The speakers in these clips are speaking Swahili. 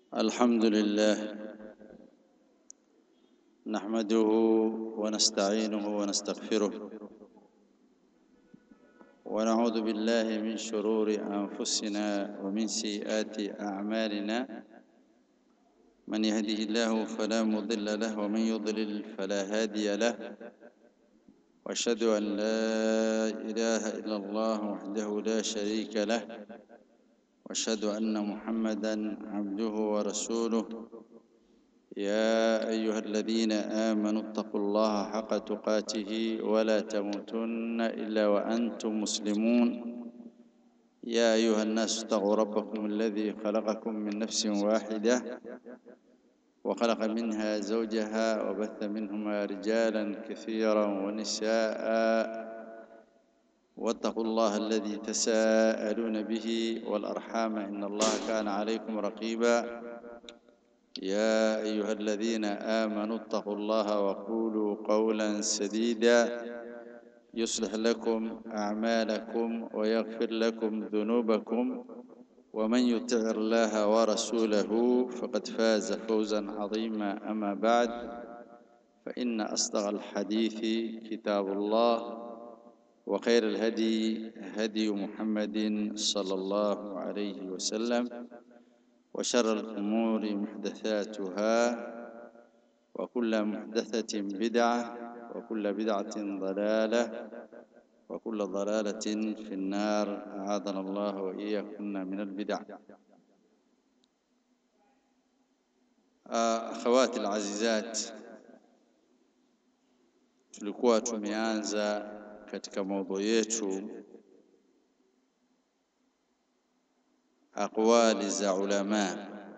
الحمد لله نحمده ونستعينه ونستغفره ونعوذ بالله من شرور أنفسنا ومن سيئات أعمالنا من يهده الله فلا مضل له ومن يضلل فلا هادي له واشهد ان لا اله الا الله وحده لا شريك له واشهد ان محمدا عبده ورسوله يا ايها الذين امنوا اتقوا الله حق تقاته ولا تموتن الا وانتم مسلمون يا ايها الناس اتقوا ربكم الذي خلقكم من نفس واحده وخلق منها زوجها وبث منهما رجالا كثيرا ونساء واتقوا الله الذي تساءلون به والارحام ان الله كان عليكم رقيبا يا ايها الذين امنوا اتقوا الله وقولوا قولا سديدا يصلح لكم اعمالكم ويغفر لكم ذنوبكم ومن يطع الله ورسوله فقد فاز فوزا عظيما اما بعد فان اصدق الحديث كتاب الله وخير الهدي هدي محمد صلى الله عليه وسلم وشر الامور محدثاتها وكل محدثه بدعه وكل بدعه ضلاله وكل ضلالة في النار أعاذنا الله وإياكم من البدع akhawati alazizat tulikuwa tumeanza katika maudhui yetu aqwali za ulama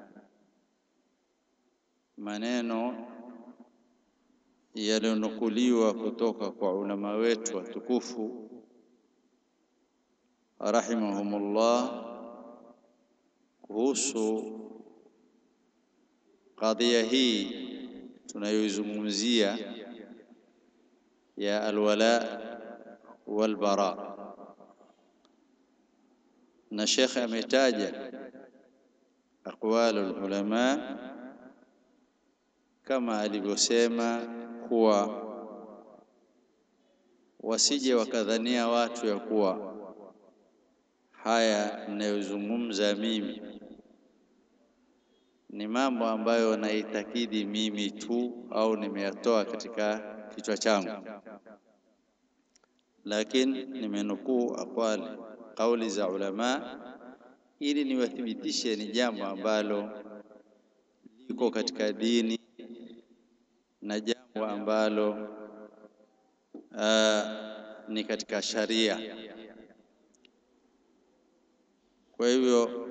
maneno yaliyonukuliwa kutoka kwa ulama wetu watukufu rahimahumullah kuhusu kadhia hii tunayoizungumzia ya alwala walbara na shekhe ametaja aqwalu ulama kama alivyosema kuwa wasije wakadhania watu ya kuwa haya ninayozungumza mimi ni mambo ambayo naitakidi mimi tu au nimeyatoa katika kichwa changu, lakini nimenukuu aqwali kauli za ulama ili niwathibitishe ni jambo ambalo liko katika dini na jambo ambalo uh, ni katika sharia. Kwa hivyo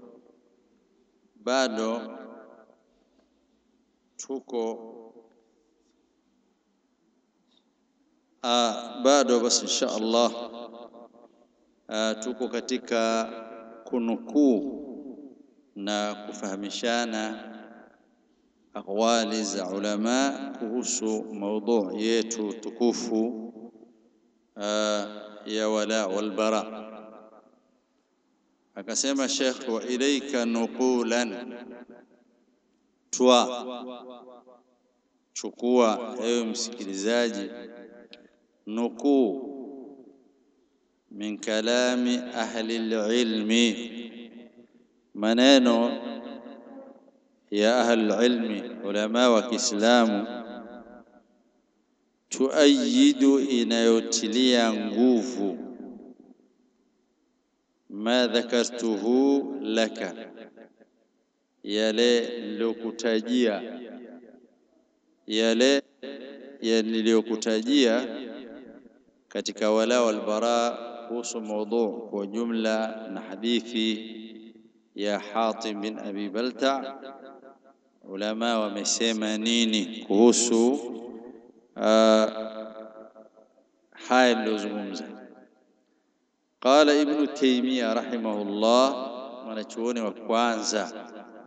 bado tuko uh, bado basi insha Allah uh, tuko katika kunukuu na kufahamishana aqwali za ulama kuhusu maudhu yetu tukufu uh, ya wala wal bara akasema Sheikh wa ilaika nuqulan twa chukua ewe msikilizaji nukuu min kalami ahli ilmi maneno ya ahli ilmi ulama wa Kiislamu tuayidu inayotilia nguvu ma dhakartuhu laka, yale niliyokutajia, yale niliyokutajia katika wala wal bara kuhusu maudhu kwa jumla na hadithi ya Hatim bin Abi Balta. Ulama wamesema nini kuhusu uh, haya niliyozungumza? Qala Ibnu Taymiya rahimahullah, mwanachuoni wa kwanza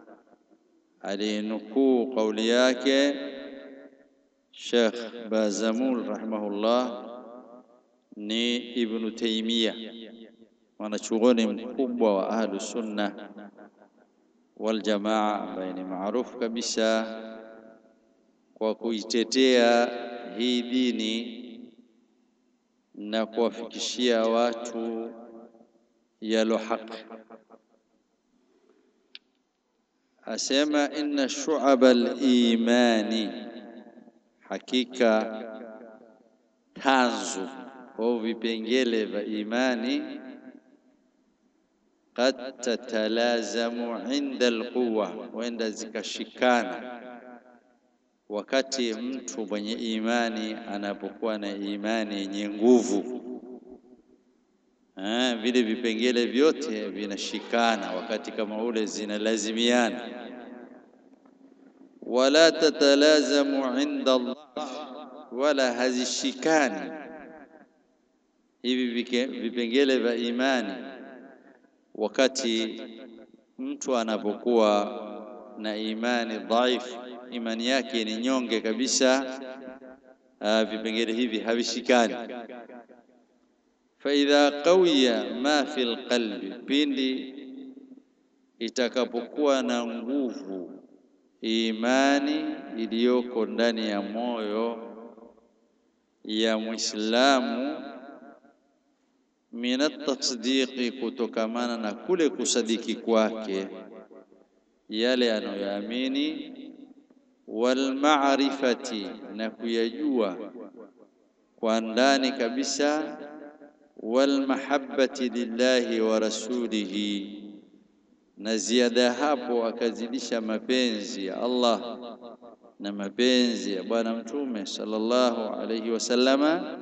alinukuu kauli yake Sheikh Bazamul rahimahullah ni Ibnu Taymiya, mwanachuoni mkubwa wa ahlu sunna Waljamaa, ambaye ni maarufu kabisa kwa kuitetea hii dini na kuwafikishia watu yalo haki. Asema inna shu'aba al-imani, hakika tanzu au vipengele vya imani qad tatalazamu inda alquwa, huenda zikashikana wakati mtu mwenye imani anapokuwa na imani yenye nguvu. Ah, vile vipengele vyote vinashikana wakati kama ule, zinalazimiana. Wala tatalazamu inda Allah, wala hazishikani hivi vipengele vya imani wakati mtu anapokuwa na imani dhaifu, imani yake ni nyonge kabisa, vipengele hivi havishikani. Fa idha qawiya ma fi lqalbi, pindi itakapokuwa na nguvu imani iliyoko ndani ya moyo ya Muislamu min atasdiqi, kutokamana na kule kusadiki kwake yale anayoamini, walmarifati, na kuyajua kwa ndani kabisa, walmahabbati lillahi wa rasulihi, na ziada hapo akazidisha mapenzi ya Allah na mapenzi ya Bwana Mtume sallallahu alayhi wasallama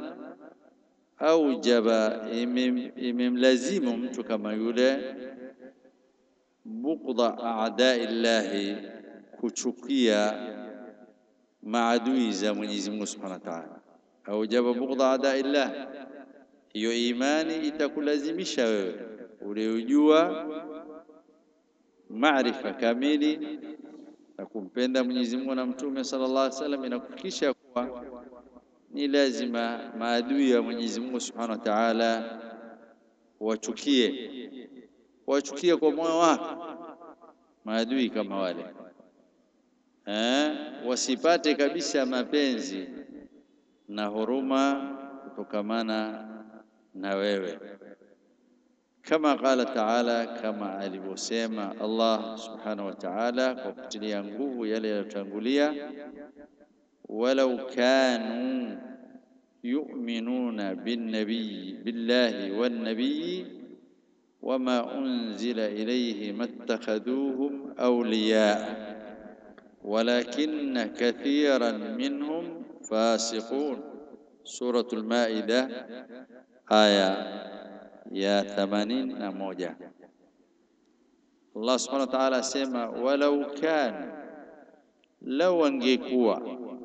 aujaba imemlazimu mtu kama yule bughdha a'dai llahi, kuchukia maadui za Mwenyezi Mungu Subhanahu wa Ta'ala. Aujaba bughdha a'dai llah, hiyo imani itakulazimisha wewe uliojua maarifa kamili na kumpenda Mwenyezi Mungu na Mtume sallallahu alaihi wasallam, inakufikisha kuwa ni lazima maadui ya Mwenyezi Mungu Subhanahu wa Ta'ala wachukie, wachukie kwa moyo wako maadui kama wale eh, wasipate kabisa mapenzi na huruma kutokamana na wewe, kama qala Ta'ala, kama alivyosema Allah Subhanahu wa Ta'ala kwa kutilia nguvu yale yaliyotangulia walau kanu yu'minuna binnabiyi billahi wannabiyi wama unzila ilayhi mattakhadhuhum awliya walakinna kathiran minhum fasiqun. Suratul Maida aya ya 81. Allah subhanahu wa ta'ala asema walau kanu, lau wangekuwa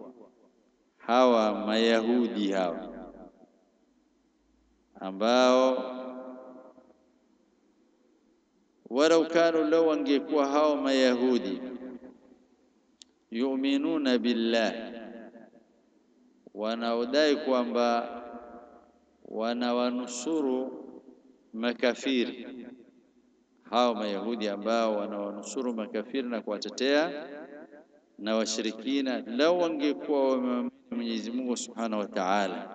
hawa Mayahudi hawa ambao walau kanu, lau wangekuwa hawa Mayahudi yu'minuna billah, wanaodai kwamba wanawanusuru makafiri, hawa Mayahudi ambao wanawanusuru makafiri na kuwatetea na washirikina, lau wangekuwa wame Mwenyezi Mungu Subhanahu wa Ta'ala,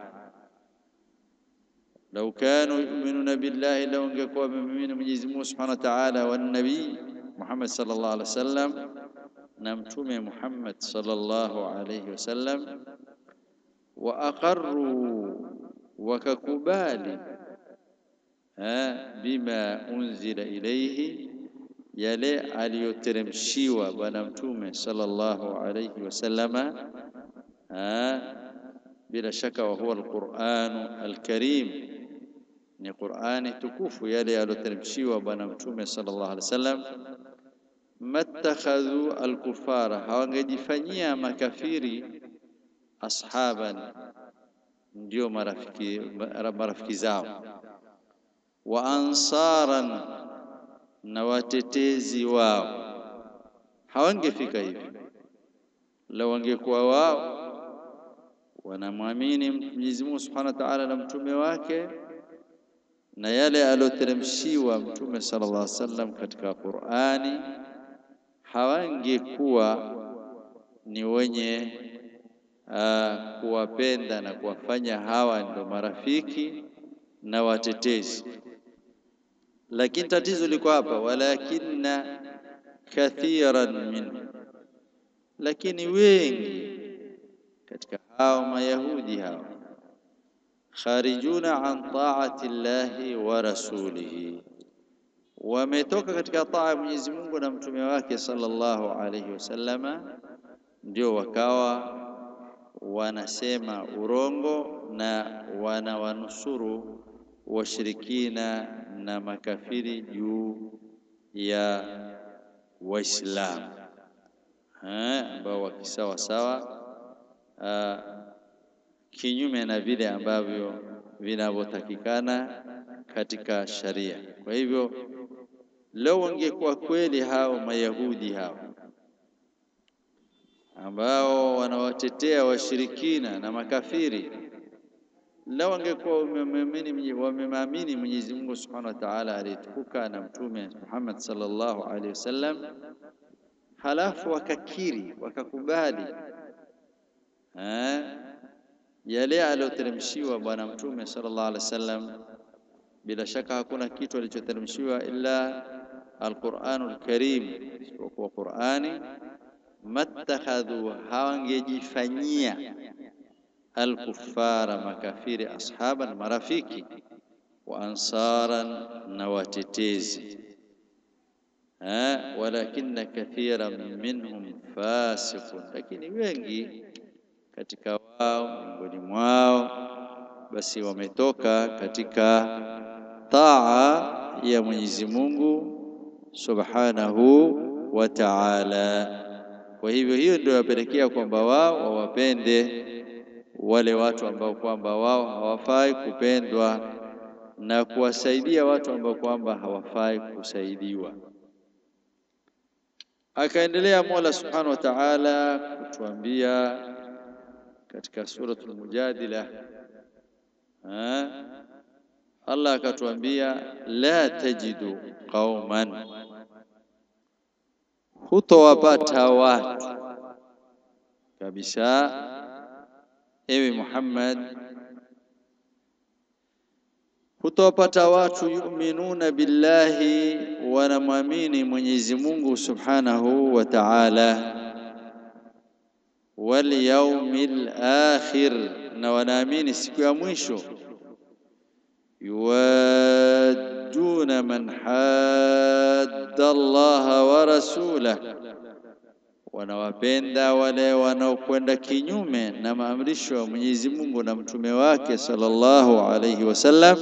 lau kanu yu'minuna billahi, lau wangekuwa wamemwamini Mwenyezi Mungu Subhanahu wa Ta'ala, wan nabii Muhammad sallallahu alaihi wasallam, na mtume Muhammad sallallahu alaihi wasallam, wa aqarru, wakakubali bima unzila ilayhi, yale aliyoteremshiwa bwana mtume sallallahu alaihi wasallama bila shaka wa huwa alquranu alkarim, ni Qurani tukufu yale yaloteremshiwa bwana mtume sallallahu alaihi wasallam. Mattakhadhu alkufara, hawangejifanyia makafiri ashaban, ndio marafiki, marafiki zao, wa ansaran, na watetezi wao, hawangefika hivi lau wangekuwa wao wanamwamini Mwenyezi Mungu Subhanahu wa Ta'ala na mtume wake na yale aliyoteremshiwa mtume sallallahu alaihi wasallam katika Qur'ani hawangekuwa ni wenye uh, kuwapenda na kuwafanya hawa ndo marafiki na watetezi, lakini tatizo liko hapa, walakinna kathiran min, lakini wengi katika hao mayahudi hao kharijuna an taati llahi wa rasulihi, wametoka katika taa ya Mwenyezi Mungu na mtume wake sallallahu alayhi wasallama, ndio wakawa wanasema urongo na wanawanusuru washirikina na makafiri juu ya Waislamu ambao wakisawa sawa kinyume na vile ambavyo vinavyotakikana katika sharia. Kwa hivyo leo wangekuwa kweli hao Mayahudi hao ambao wanawatetea washirikina na makafiri, leo wangekuwa wamemwamini Mwenyezi Mungu Subhanahu wa Ta'ala aliyetukuka na Mtume Muhammad sallallahu alaihi wasallam, halafu wakakiri wakakubali yale aliyoteremshiwa Bwana Mtume sallallahu alaihi wasallam. Bila shaka hakuna kitu alichoteremshiwa illa Alquranul Karim, isipokuwa Qurani. Mattakhadhu, hawangejifanyia alkufara, makafiri, ashaban, marafiki wa ansaran, na watetezi walakinna kathiran minhum fasiqun, lakini wengi katika wao miongoni mwao basi wametoka katika taa ya Mwenyezi Mungu Subhanahu wa Ta'ala. Kwa hivyo hiyo ndio yapelekea kwamba wao wawapende wale watu ambao kwamba wao hawafai kupendwa na kuwasaidia watu ambao kwamba hawafai kusaidiwa. Akaendelea Mola Subhanahu wa Ta'ala kutuambia katika suratul Mujadila, Allah akatuambia la tajidu qauman, hutowapata watu kabisa, ewe Muhammad, hutowapata watu yu'minuna billahi, wanamwamini Mwenyezi Mungu Subhanahu wa Ta'ala wal yaumil akhir, na wanaamini siku ya mwisho. Yuwadduna man hadda Allaha wa rasulah, wanawapenda wale wanaokwenda kinyume na maamrisho ya Mwenyezi Mungu na mtume wake sallallahu alayhi wasallam.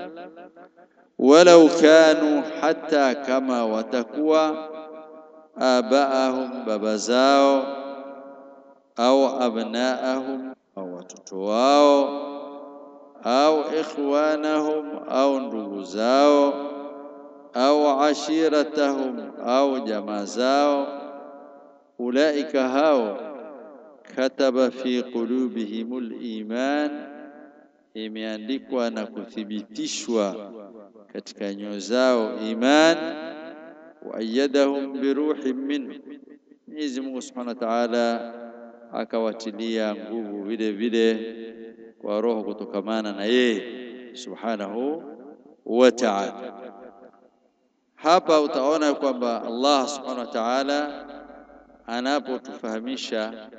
Walau kanu, hata kama watakuwa abaahum, baba zao au abnaahum au watoto wao au ikhwanahum au ndugu zao au ashiratahum au jamaa zao, ulaika hao kataba fi qulubihimul iman, imeandikwa na kuthibitishwa katika nyoyo zao iman. Wa ayyadahum biruhin minhu, Mwenyezi Mungu Subhanahu wa Ta'ala akawatilia nguvu vile vile kwa roho kutokamana na yeye subhanahu wa ta'ala. Hapa utaona kwamba Allah subhanahu wa ta'ala anapotufahamisha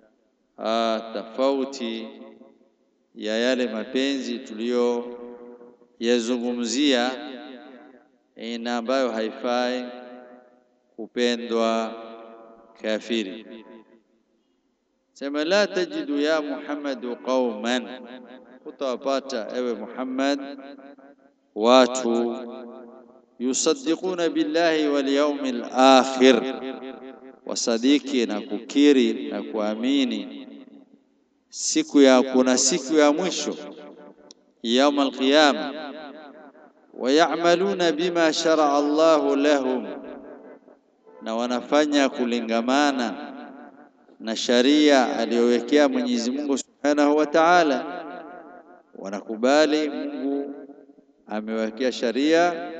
tofauti ya yale mapenzi tuliyoyazungumzia, ina ambayo haifai kupendwa kafiri Sema la tajidu ya Muhammadu qauman, utawapata ewe Muhammad watu yusaddiquna billahi wal yawmil akhir, wasadiki na kukiri na kuamini siku ya kuna siku ya mwisho yaum alqiyama, wayamaluna bima sharaa Allahu lahum, na wanafanya kulingamana na sharia aliyowekea Mwenyezi Mungu Subhanahu wa Ta'ala. Wanakubali Mungu amewekea sharia na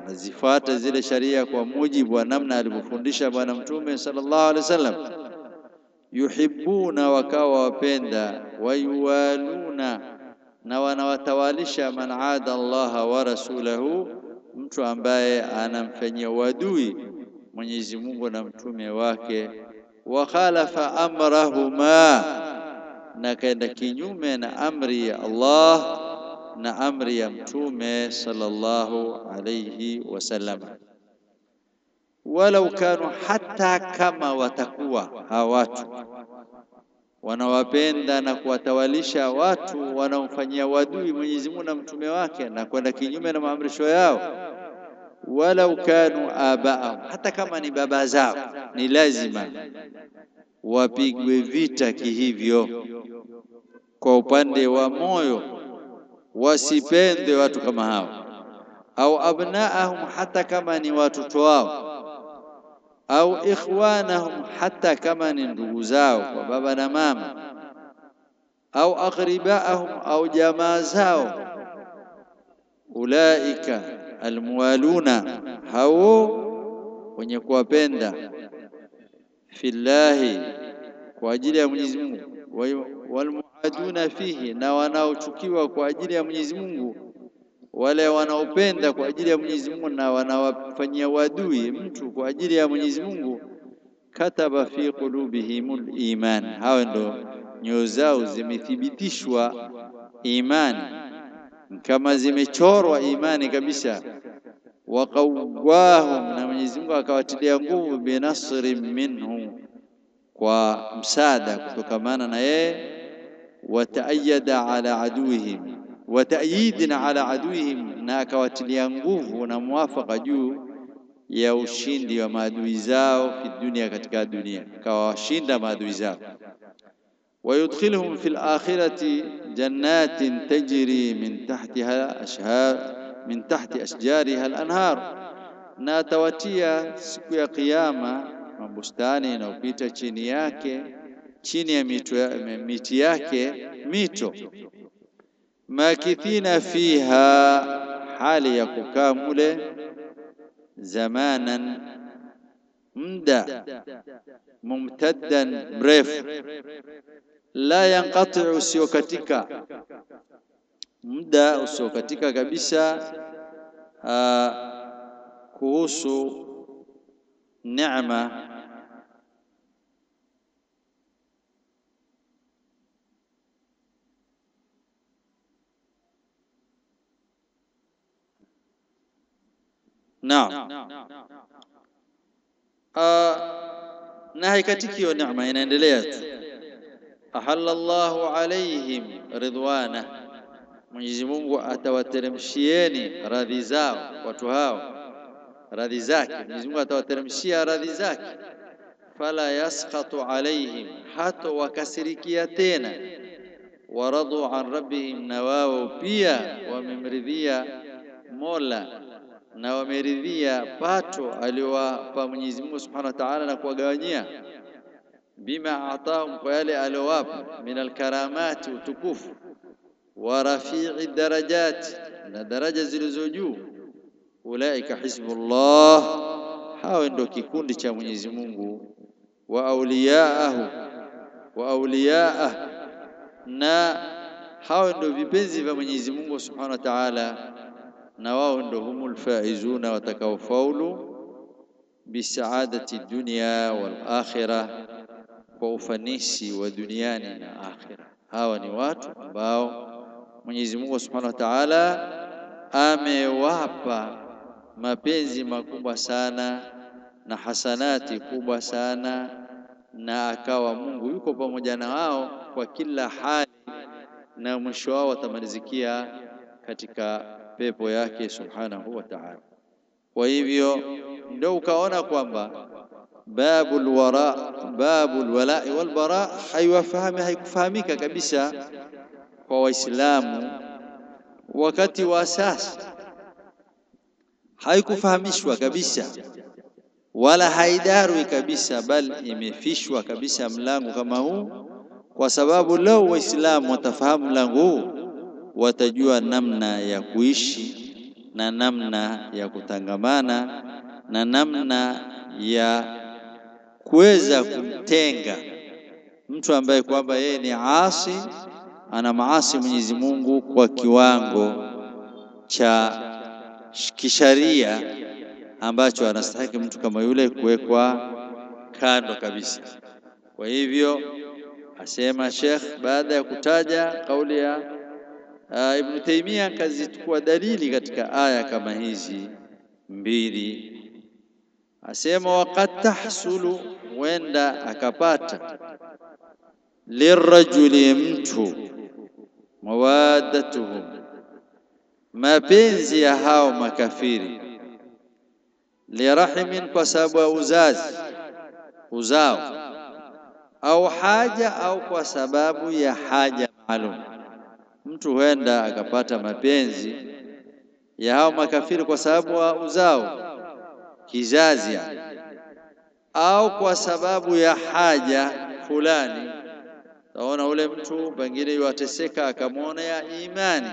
wanazifuata zile sharia kwa mujibu wa namna alivyofundisha Bwana Mtume sallallahu alaihi wasallam. Yuhibbuna, wakawa wapenda, wayuwaluna, na wanawatawalisha man ada Allaha wa rasulahu, mtu ambaye anamfanyia uadui Mwenyezi Mungu na mtume wake, wa khalafa amrahuma, na kaenda kinyume na amri ya Allah na amri ya mtume sallallahu alayhi wasallam. Walau kanu, hata kama watakuwa hawa watu wanawapenda na kuwatawalisha watu wanaomfanyia wadui Mwenyezi Mungu na mtume wake na kwenda kinyume na maamrisho yao walau kanu abaahum, hata kama ni baba zao, ni lazima wapigwe vita kihivyo. Kwa upande wa moyo, wasipende watu kama hao, au abnaahum, hata kama ni watoto wao, au ikhwanahum, hata kama ni ndugu zao kwa baba na mama, au aqribaahum, au jamaa zao, ulaika almuwaluna hao wenye kuwapenda fillahi kwa ajili ya Mwenyezi Mungu, walmuaduna fihi, na wanaochukiwa kwa ajili ya Mwenyezi Mungu, wale wanaopenda kwa ajili ya Mwenyezi Mungu na wanawafanyia wadui mtu kwa ajili ya Mwenyezi Mungu. Kataba fi qulubihimul iman, hao ndo nyoyo zao zimethibitishwa imani kama zimechorwa imani kabisa. Waqawwahum, na Mwenyezi Mungu akawatilia nguvu, binasri minhu, kwa msaada kutokamana na yeye, wataayada ala aduihim, wataayidin ala aduihim, na akawatilia nguvu na muwafaka juu ya ushindi wa maadui zao fi dunia, katika dunia akawashinda maadui zao wayudkhilhum fi lakhirati jannatin tajri min tahtiha ashhar min tahti ashjariha alanhar, na atawatia siku ya Kiyama mabustani inayopita chini yake chini ya mito ya, miti yake mito. Makithina fiha, hali ya kukaa mule, zamanan, muda mumtaddan, mrefu la yanqatiu, usiokatika muda usiokatika kabisa. Aa, kuhusu neema naam, na haikatiki hiyo neema, inaendelea tu ahalla Allahu alaihim ridwana, Mwenyezi Mungu atawateremshieni radhi zao watu hao, radhi zake. Mwenyezi Mungu atawateremshia radhi zake. Fala yaskhatu alaihim, hata wakasirikia tena. Waradu an rabbihim, na wao pia wamemridhia Mola na wameridhia pato aliowapa Mwenyezi Mungu Subhanahu wa Ta'ala na kuwagawanyia bima atahum, kwa yale aliowapa min alkaramati, utukufu wa rafii darajati, na daraja zilizo juu. Ulaika hizbullah, hao ndio kikundi cha Mwenyezi Mungu. Wa auliyaahu wa auliyaah, na hao ndio vipenzi vya Mwenyezi Mungu Subhanahu wa Ta'ala, na wao ndio humul faizuna, watakaofaulu bisaadati dunya wal akhirah kwa ufanisi wa duniani na akhira. Hawa ni watu ambao Mwenyezi Mungu Subhanahu wa Ta'ala amewapa mapenzi makubwa sana na hasanati kubwa sana, na akawa Mungu yuko pamoja na wao kwa kila hali, na mwisho wao watamalizikia katika pepo yake Subhanahu wa Ta'ala. Kwa hivyo ndio ukaona kwamba babul wara babul walai wal bara haiwafahami haikufahamika kabisa kwa Waislamu wakati wa sasa, haikufahamishwa kabisa wala haidarwi kabisa, bali imefishwa kabisa mlango kama huu, kwa sababu leo Waislamu watafahamu mlango huu, watajua namna ya kuishi na namna ya kutangamana na namna ya kuweza kumtenga mtu ambaye kwamba yeye ni asi, ana maasi Mwenyezi Mungu kwa kiwango cha kisharia ambacho anastahili mtu kama yule kuwekwa kando kabisa. Kwa hivyo asema Sheikh baada ya kutaja kauli ya uh, Ibn Taymiyyah akazichukua dalili katika aya kama hizi mbili, asema waqad tahsulu, huenda akapata lirajuli, mtu mawaddatuhum, mapenzi ya hao makafiri, lirahimin, kwa sababu ya uzazi uzao, au haja, au kwa sababu ya haja maalum. Mtu huenda akapata mapenzi ya hao makafiri kwa sababu wa uzao kizazi, au kwa sababu ya haja fulani. Taona ule mtu pengine yuateseka, akamwona ya imani,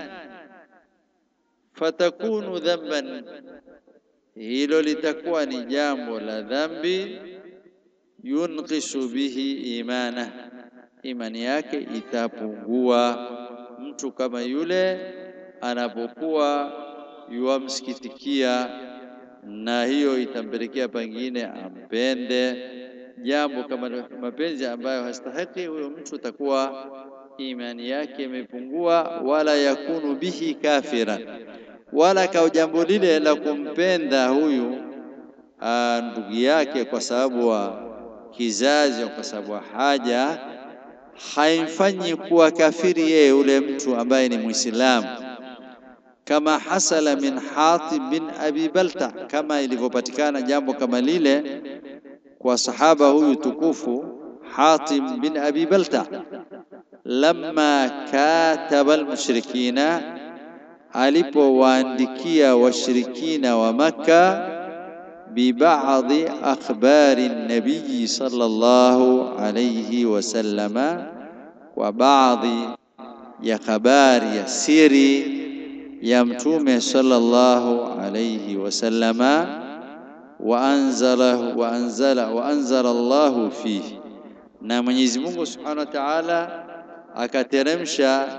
fatakunu dhamban, hilo litakuwa ni jambo la dhambi, yunqisu bihi imana, imani yake itapungua. Mtu kama yule anapokuwa yuwamsikitikia, na hiyo itampelekea pengine ampende jambo kama mapenzi ambayo hastahiki, huyo mtu atakuwa imani yake imepungua. Wala yakunu bihi kafira, wala kwa jambo lile la kumpenda huyu ndugu yake kwa sababu wa kizazi au kwa sababu wa haja, haimfanyi kuwa kafiri yeye ule mtu ambaye ni Muislamu, kama hasala min Hatib bin Abi Balta, kama ilivyopatikana jambo kama lile kwa sahaba huyu tukufu Hatib bin Abi Balta, lamma kataba almushrikina, alipowaandikia washirikina wa Makka bibadhi akhbari nabii sallallahu alayhi wasallama, kwa baadhi ya habari ya siri ya Mtume sallallahu alayhi wasallama waanzala waanzala waanzala Allahu fihi, na Mwenyezi Mungu Subhanahu wa Ta'ala akateremsha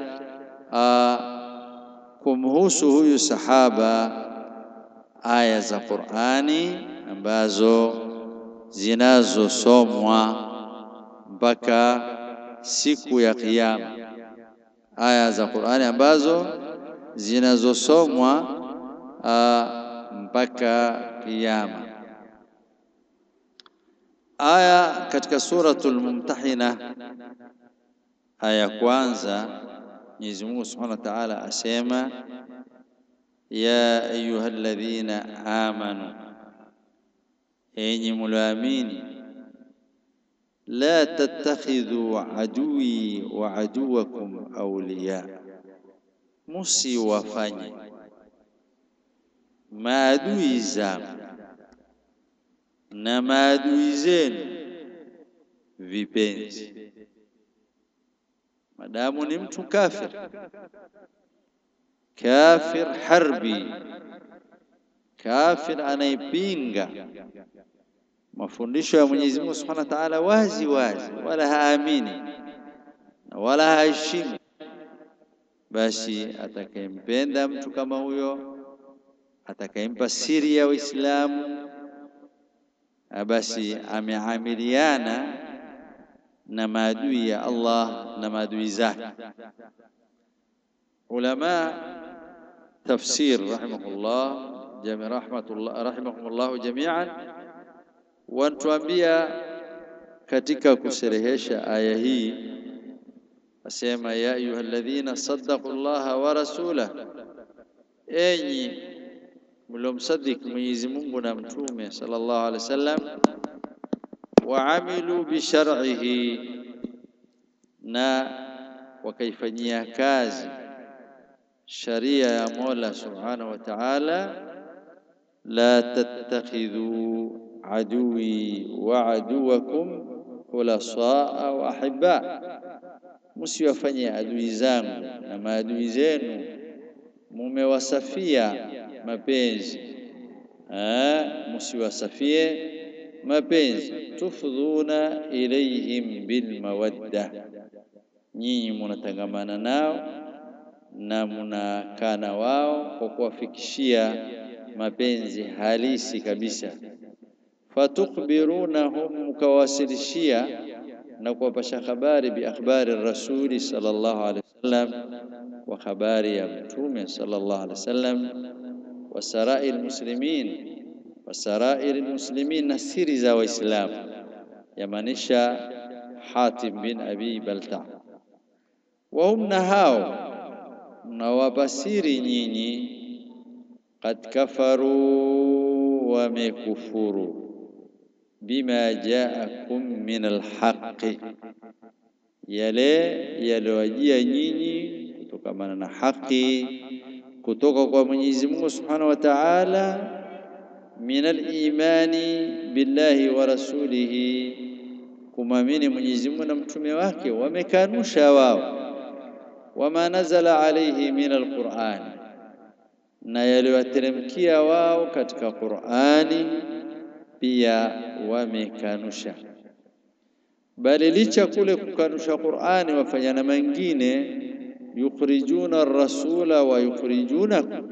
kumhusu huyu sahaba aya za Qur'ani ambazo zinazosomwa mpaka siku ya Kiyama, aya za Qur'ani ambazo zinazosomwa mpaka Kiyama. Aya katika suratul Mumtahina aya ya kwanza, Mwenyezi Mungu Subhanahu wa Ta'ala asema ya ayuha alladhina amanu, enyi mulioamini, la tattakhidhu aduwi wa aduwakum awliya, musiwafanye maadui zangu na maadui zenu vipenzi. Madamu ni mtu kafir, kafir harbi, kafir anayepinga mafundisho ya Mwenyezi Mungu Subhanahu wa Ta'ala wazi wazi, wala haamini na wala haheshimu, basi atakayempenda mtu kama huyo, atakayempa siri ya Uislamu basi ameamiliana na maadui ya Allah na maadui zake. Ulama tafsir rahimahullah jami rahmatullah rahimahumullah jamian wanatuambia katika kusherehesha aya hii, asema ya ayuha alladhina saddaqu llaha wa rasulah, enyi mliomsadiki Mwenyezi Mungu na Mtume sallallahu alaihi wasallam, waamilu bishar'ihi, na wakaifanyia kazi sharia ya Mola subhanahu wa ta'ala. La tattakhidhu aduwi wa aduwakum khulasaa wa ahibba, musiwafanye adui zangu na maadui zenu mumewasafia mapenzi musiwasafie mapenzi tufdhuna ilaihim bilmawadda nyinyi munatangamana nao na munakaa na wao kwa kuwafikishia mapenzi halisi kabisa fatukbirunahum mukawasilishia na kuwapasha habari bi akhbari rasuli sallallahu alaihi wasallam wa habari ya mtume sallallahu alaihi wasallam wa sarai almuslimin wa sarai almuslimin na siri za waislamu yamaanisha Hatim bin Abi Balta wa hum na hao mnawabasiri nyinyi qad kafaru wamekufuru bima jaakum min alhaqi, yale yaliwajia nyinyi kutokamana na haki kutoka kwa Mwenyezi Mungu Subhanahu wa Ta'ala, min alimani billahi wa rasulihi, kumwamini Mwenyezi Mungu na mtume wake, wamekanusha wao. Wama nazala alayhi min alquran, na yaliwateremkia wao katika Qur'ani pia wamekanusha. Bali licha kule kukanusha Qur'ani, wafanya na mengine, yukhrijuna ar-rasula wa yukhrijunakum,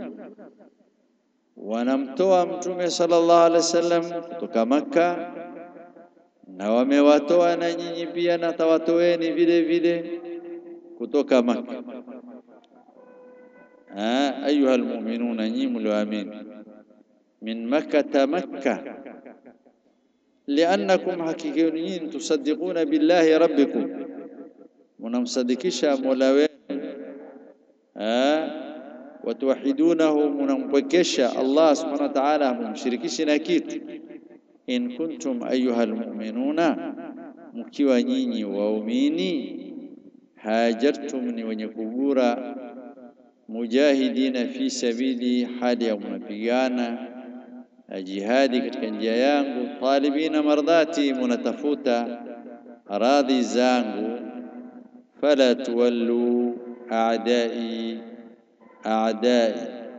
wanamtoa mtume sallallahu alaihi wasallam kutoka Makka na wamewatoa na nyinyi pia na tawatoeni vile vile kutoka Makka. Ayuha almu'minuna, nyinyi mlioamini, min makkata makka liannakum, hakika nyinyi tusaddiquna billahi rabbikum, munamsadikisha mola wenu, watuwahidunahu, munampwekesha Allah subhanahu wa ta'ala, mumshirikishi na kitu. In kuntum ayuha almu'minuna, mkiwa nyinyi waumini, hajartum, ni wenye kugura, mujahidina fi sabili, hali ya mnapigana jihadi katika njia yangu, talibina mardhati, munatafuta radhi zangu. Fala tuwallu a'dai a'dai,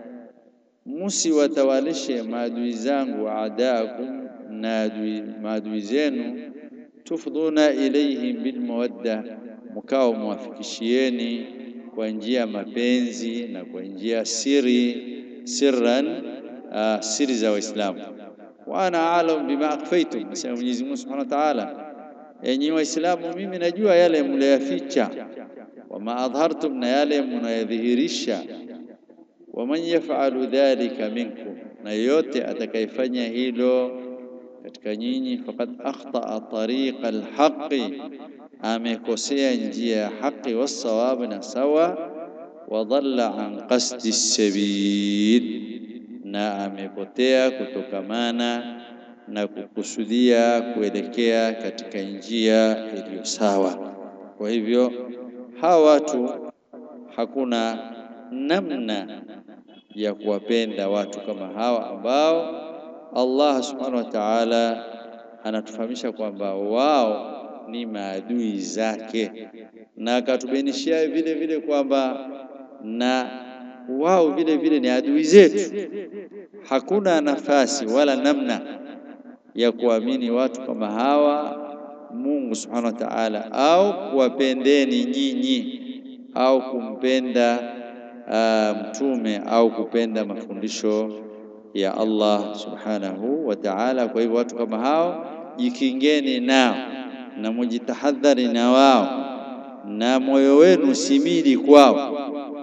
musiwatawalishe maadui zangu, a'daakum, na maadui zenu. Tufdhuna ilayhim bilmawadda, mkao mwafikishieni kwa njia ya mapenzi na kwa njia siri sirran Uh, siri za Waislamu. wa ana alam bima akhfaytum, nasema Mwenyezi Mungu Subhanahu wa Ta'ala, enyi Waislamu, mimi najua yale mliyaficha, wama adhartum, na yale mnayadhihirisha. waman yaf'alu dhalika minkum, na yote atakayefanya hilo katika nyinyi, faqad akhtaa tariqa alhaqi, amekosea njia ya haki, wassawab, na sawa, wa dhalla an qasdi sabil na amepotea kutokamana na kukusudia kuelekea katika njia iliyo sawa. Kwa hivyo hawa watu hakuna namna ya kuwapenda watu kama hawa ambao Allah subhanahu wa ta'ala anatufahamisha kwamba wao ni maadui zake, na akatubainishia vile vile kwamba na wao vile vile ni adui zetu. Hakuna nafasi wala namna ya kuamini watu kama hawa Mungu subhanahu wa ta'ala, au kuwapendeni nyinyi au kumpenda uh, mtume au kupenda mafundisho ya Allah subhanahu wa ta'ala. Kwa hivyo watu kama hao jikingeni nao na mujitahadhari na wao, na moyo wenu simili kwao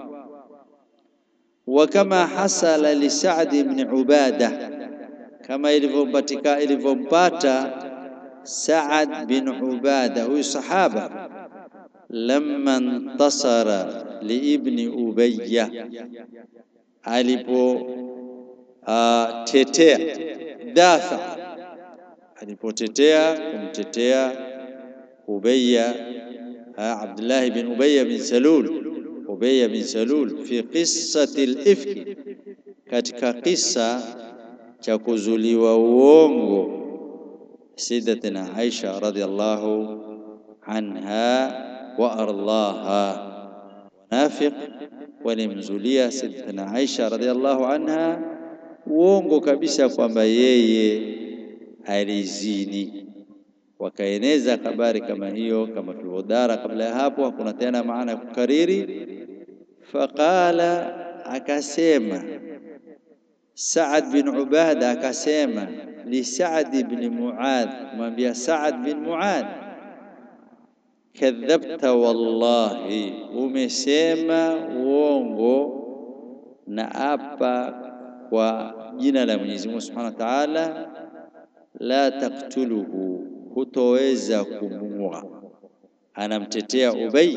wa kama hasala li Sa'd ibn Ubada, kama ilivyompatika ilivyompata Sa'd bin Ubada, huyu sahaba, lamma intasara li ibni Ubayya, alipo tetea dafa, alipotetea kumtetea Ubayya, Abdullah bin Ubayya bin Salul Ubayya bin Salul fi qissati al-ifki, katika kisa cha kuzuliwa uongo Sayyidatina Aisha radhiyallahu anha wa ardaha. Wanafiq walimzulia Sayyidatina Aisha radhiyallahu anha uongo kabisa kwamba yeye alizini. Wakaeneza habari kama hiyo, kama tulivyodara kabla ya hapo, hakuna tena maana ya kukariri. Faqala, akasema Saad bin Ubada akasema li Saad bin Muadh, mwambia Saad bin Muadh, kadhabta wallahi, umesema uongo na apa kwa jina la Mwenyezi Mungu Subhanahu wa Ta'ala, la taktuluhu, hutoweza kumua. Anamtetea Ubay,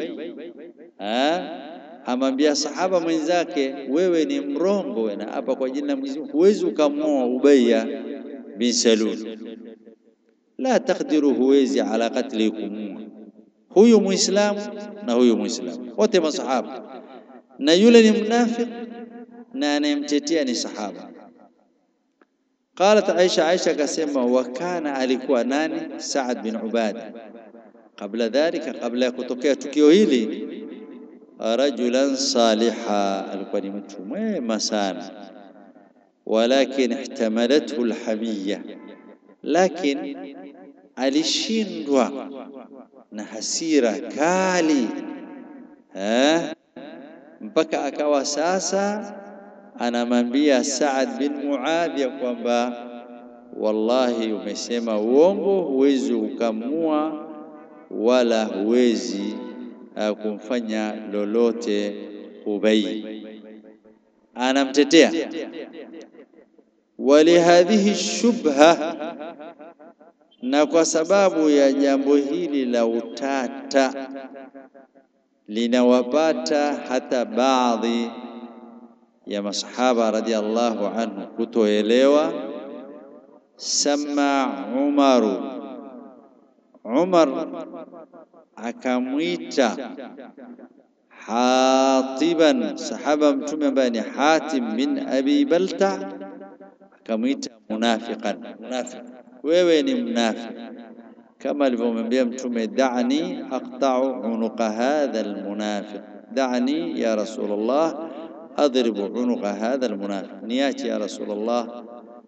amwambia sahaba mwenzake, wewe ni mrongo na hapa kwa jina la Mwenyezi Mungu huwezi ukamua Ubaya bin Salul, la takdiru, huwezi ala katli, kumua huyu Muislamu na huyu Muislamu, wote masahaba, na yule ni mnafiki na anayemtetea ni sahaba. Qalat Aisha, Aisha akasema, wa kana, alikuwa nani? Saad bin Ubada. Qabla dhalika, kabla ya kutokea tukio hili, rajulan saliha, alikuwa ni mtu mwema sana. Walakin ihtamalathu alhamiyya, lakin alishindwa na hasira kali eh, mpaka akawa sasa anamwambia Saad bin Muadh ya kwamba wallahi, umesema uongo, huwezi ukamua wala huwezi uh, kumfanya lolote Ubay. Anamtetea walihadhihi shubha, na kwa sababu ya jambo hili la utata linawapata hata baadhi ya masahaba radhiallahu anhu kutoelewa. Sama Umaru, Umar akamwita Hatiban, sahaba mtume ambaye ni Hatim bin Abi Balta, akamwita munafiqan, munafiq, wewe ni mnafiki, kama alivyomwambia mtume, da'ni aqta'u unuqa hadha almunafiq, da'ni ya Rasulullah adribu unuqa hadha almunafiq, niache ya Rasulullah,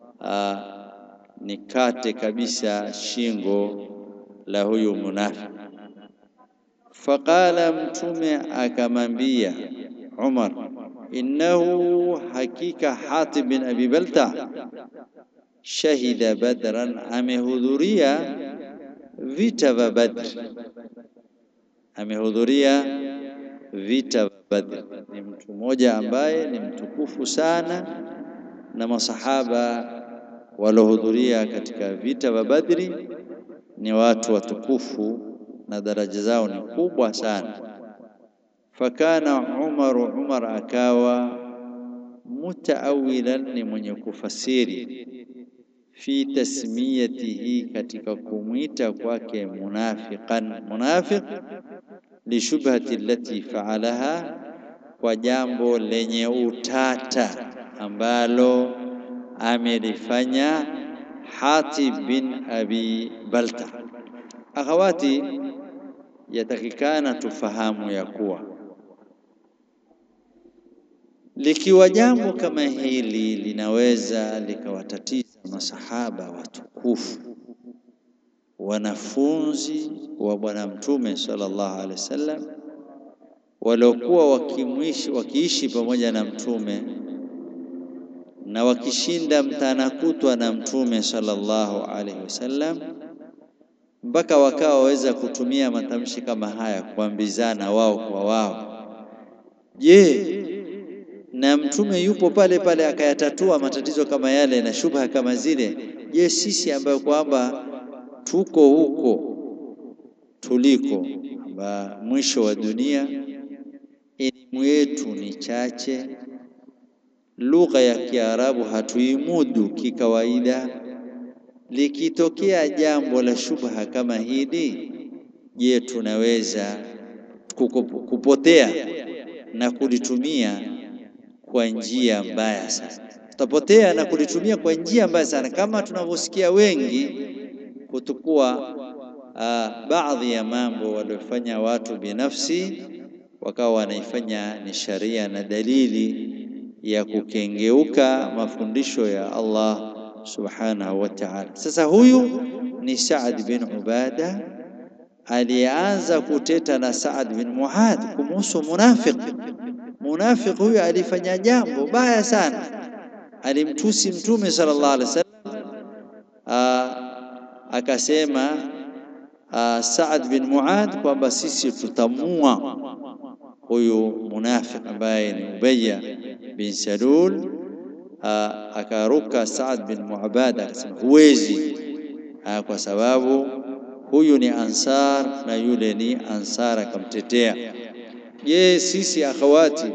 nikate kabisa shingo la huyu munafiq. Faqala, mtume akamwambia Umar, innahu hakika Hatib bin Abi Balta shahida Badran, amehudhuria vita vya Badr, amehudhuria vita vya Badr. Ni mtu mmoja ambaye ni mtukufu sana, na masahaba walohudhuria katika vita vya Badri ni watu watukufu na daraja zao ni kubwa sana. Fakana Umaru, Umar akawa mutaawilan, ni mwenye kufasiri fi tasmiyatihi, katika kumwita kwake munafiqan, munafiq lishubhati allati faalaha, kwa jambo lenye utata ambalo amelifanya Hatib bin Abi Balta. Akhawati, yatakikana tufahamu ya kuwa likiwa jambo kama hili linaweza likawatatiza masahaba watukufu, wanafunzi wa Bwana Mtume sallallahu alaihi wasallam, waliokuwa wakimwishi wakiishi pamoja na Mtume na wakishinda mtana kutwa na Mtume sallallahu alaihi wasallam, mpaka wakawa waweza kutumia matamshi kama haya kuambizana wao kwa wao. Je, na Mtume yupo pale pale akayatatua matatizo kama yale na shubha kama zile? Je, sisi ambayo kwamba tuko huko tuliko, amba mwisho wa dunia, elimu yetu ni chache lugha ya Kiarabu hatuimudu kikawaida. Likitokea jambo la shubha kama hili, je, tunaweza kupotea na kulitumia kwa njia mbaya sana? Tutapotea na kulitumia kwa njia mbaya sana, kama tunavyosikia wengi kutukua uh, baadhi ya mambo waliofanya watu binafsi, wakawa wanaifanya ni sharia na dalili ya kukengeuka mafundisho ya Allah subhanahu wa ta'ala. Sasa huyu ni Saad bin Ubada aliyeanza kuteta na Saad bin Muadh kumuhusu munafiq. Munafiq huyu alifanya jambo baya sana, alimtusi Mtume sallallahu alaihi wasallam, akasema Saad bin Muadh kwamba sisi tutamua huyu munafiq ambaye ni Ubayya bin Salul. Akaruka Saad bin Muabada akasema huwezi, kwa sababu huyu ni Ansar na yule ni Ansar, akamtetea. Je, sisi akhawati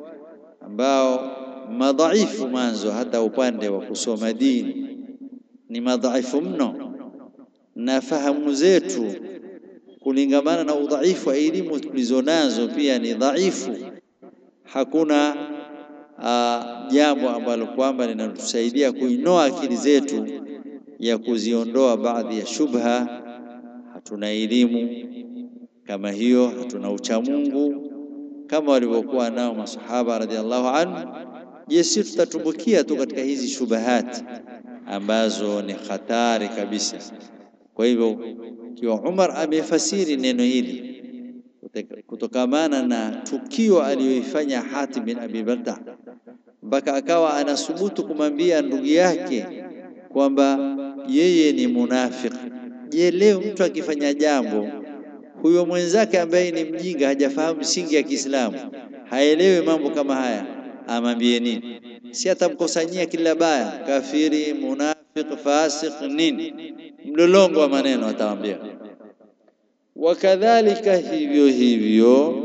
ambao madhaifu mwanzo, hata upande wa kusoma dini ni madhaifu mno, na fahamu zetu kulingamana na udhaifu wa elimu tulizonazo pia ni dhaifu. Hakuna uh, jambo ambalo kwamba linalotusaidia kuinoa akili zetu ya kuziondoa baadhi ya shubha. Hatuna elimu kama hiyo, hatuna uchamungu kama walivyokuwa nao masahaba radhiallahu anhu. Je, si tutatumbukia tu katika hizi shubahati ambazo ni hatari kabisa. Kwa hivyo kiwa Umar amefasiri neno hili kutokamana na tukio aliyoifanya Hatib bin Abi Balta, mpaka akawa anasubutu kumwambia ndugu yake kwamba yeye ni munafiki. Je, leo mtu akifanya jambo, huyo mwenzake ambaye ni mjinga, hajafahamu misingi ya Kiislamu, haelewi mambo kama haya, amwambie nini? Si atamkusanyia kila baya, kafiri, munafiki, fasik, nini mlolongo wa maneno atawaambia. Wakadhalika hivyo hivyo,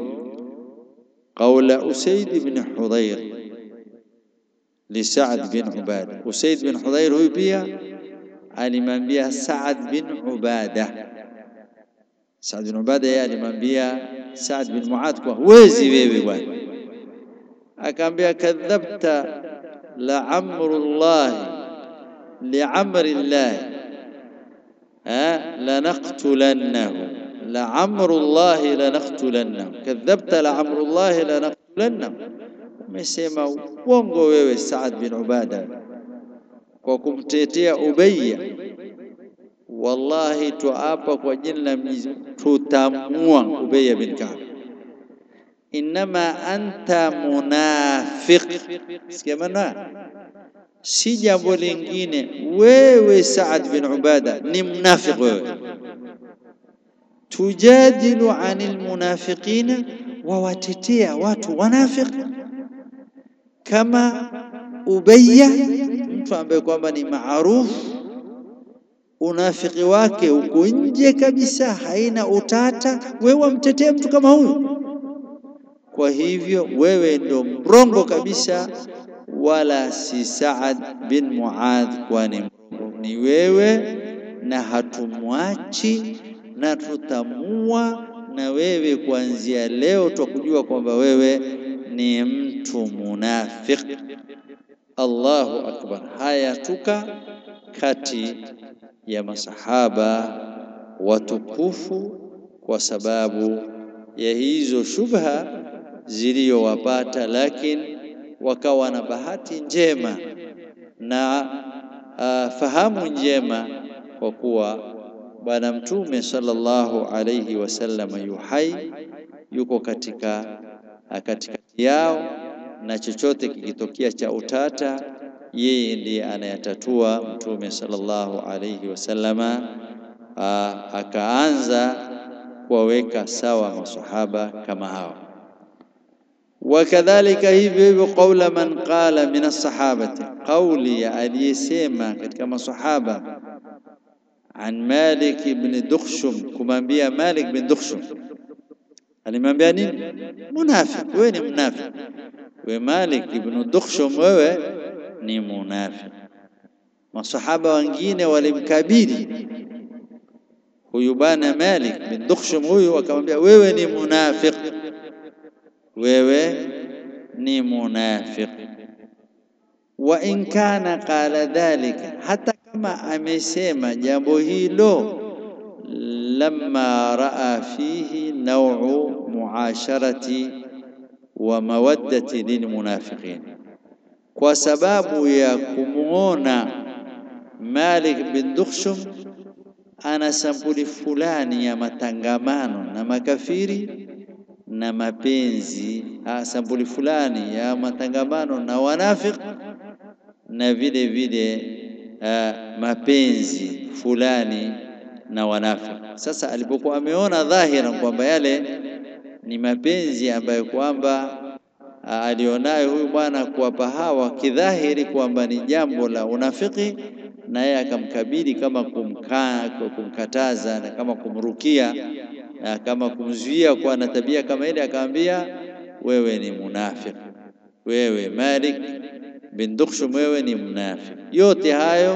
qaula Usaid bin Hudhair li Saad bin Ubada. Usaid bin Hudhair huyu pia alimwambia Saad bin Ubada. Saad bin Ubada yeye alimwambia Saad bin Muadh kwa huwezi wewe bwana, akaambia kadhabta la amrullahi li amrillahi lanaqtulannahu la amrullahi lanaqtulannahu kadhabta la amrullahi lanaqtulannahu. Umesema uongo wewe Saad bin Ubada kwa kumtetea Ubayya. Wallahi tuapa kwa jina la Mwenyezi tutamua Ubayya bin Ka'b. Innama anta munafiq, sikia maana si jambo lingine. Wewe Saad bin Ubada ni mnafiq wewe. Tujadilu anil munafiqina, wawatetea watu wanafiq kama Ubayya, mtu ambaye kwamba ni maarufu, unafiki wake uko nje kabisa, haina utata. Wewe wamtetea mtu kama huyu? Kwa hivyo wewe ndo mrongo kabisa wala si Saad bin Muadh, kwani ni wewe, na hatumwachi na tutamua na wewe kuanzia leo, twakujua kwamba wewe ni mtu munafiq. Allahu akbar! Haya tuka kati ya masahaba watukufu kwa sababu ya hizo shubha ziliyowapata, lakini wakawa na bahati njema na uh, fahamu njema kwa kuwa Bwana Mtume sallallahu alayhi wasallam yuhai yuko katika katikati yao, na chochote kikitokea cha utata, yeye ndiye anayatatua. Mtume sallallahu alayhi wasallama uh, akaanza kuwaweka sawa masahaba kama hawa wakadhalika hivyo hivyo, qaula man qala min as-sahabati, qauli ya aliyesema katika masahaba, an Malik ibn Dukhshum, kumwambia Malik bin Dukhshum. Alimwambia nini? Munafiq, wewe ni munafiq. We Malik ibn Dukhshum, wewe ni munafiq. Masahaba wengine walimkabili huyu bwana Malik bin Dukhshum, huyu akamwambia wewe ni munafiq wewe ni munafiq. Wa in kana qala dhalika, hata kama amesema jambo hilo, lamma raa fihi naw'u muasharati wa mawaddati lilmunafiqin, kwa sababu ya kumwona Malik bin Dukhshum ana sampuli fulani ya matangamano na makafiri na mapenzi, sampuli fulani ya matangamano na wanafiki na vile vile uh, mapenzi fulani na wanafiki. Sasa alipokuwa ameona dhahira kwamba yale ni mapenzi ambayo kwamba uh, alionayo huyu bwana kuwapa hawa kidhahiri kwamba ni jambo la unafiki, na yeye akamkabili kama kumka, kumkataza na kama kumrukia na kama kumzuia kuwa na tabia kama ile, akamwambia wewe ni munafiki, wewe Malik bin Dukhshum, wewe ni mnafiki. Yote hayo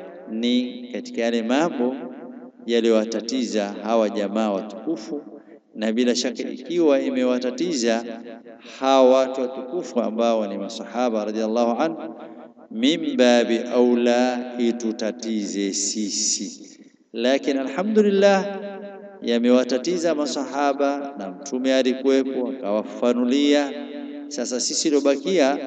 ni katika yale mambo yaliyowatatiza hawa jamaa watukufu, na bila shaka ikiwa imewatatiza hawa watu watukufu ambao ni masahaba radhiallahu anhu, min babi aula itutatize sisi. Lakini alhamdulillah yamewatatiza masahaba na Mtume alikuwepo akawafanulia. Sasa sisi lobakia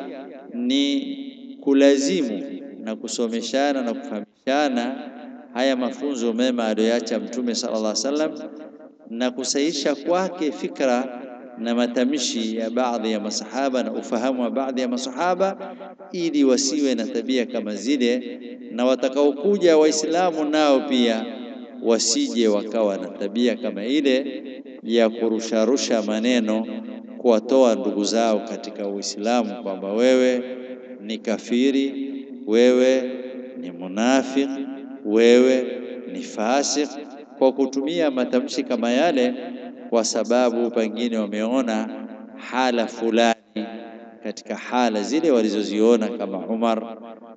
ni kulazimu na kusomeshana na kufahamishana haya mafunzo mema aliyoacha Mtume sallallahu alaihi wasallam na kusahisha kwake fikra na matamshi ya baadhi ya masahaba na ufahamu wa baadhi ya masahaba, ili wasiwe na tabia kama zile, na watakaokuja Waislamu nao pia wasije wakawa na tabia kama ile ya kurusharusha maneno kuwatoa ndugu zao katika Uislamu kwamba wewe ni kafiri, wewe ni munafiki, wewe ni fasik, kwa kutumia matamshi kama yale, kwa sababu pengine wameona hala fulani katika hala zile walizoziona kama Umar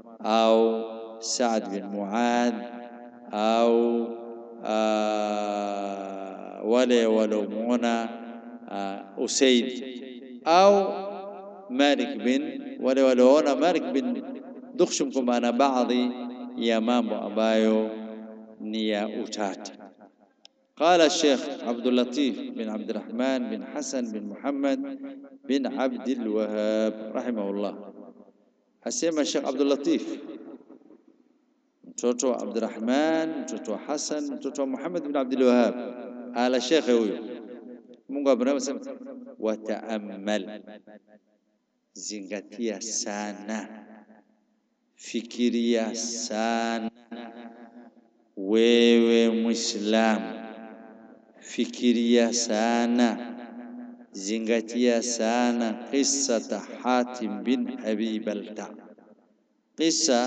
au Saad bin Muadh au uh, wale waliomwona uh, Usaid au Malik bin wale walioona Malik bin Dukhshum kwamba ana baadhi ya mambo ambayo ni ya utata. Qala Sheikh Abdul Latif bin Abdurrahman bin Hasan bin Muhammad bin Abdul Wahhab rahimahullah, asema Sheikh Abdul Latif mtoto wa Abdurrahman, mtoto wa Hasan, mtoto wa Muhammad bin Abdul Wahhab, ala shekhe huyo, Mungu amrehemu, sema wataammal, zingatia sana, fikiria sana, wewe Muislamu, fikiria sana, zingatia sana qissata Hatim bin Abi Balta, qissa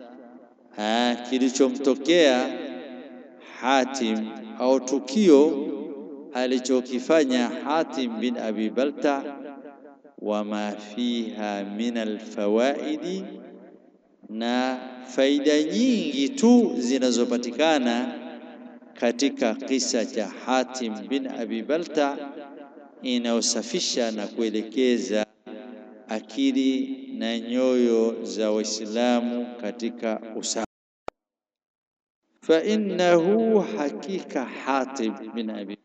kilichomtokea Hatim au tukio alichokifanya Hatim bin Abi Balta, wama fiha min alfawaidi, na faida nyingi tu zinazopatikana katika kisa cha Hatim bin Abi Balta, inayosafisha na kuelekeza akili na nyoyo za Waislamu katika usawa. Fa innahu hakika Hatib bin Abi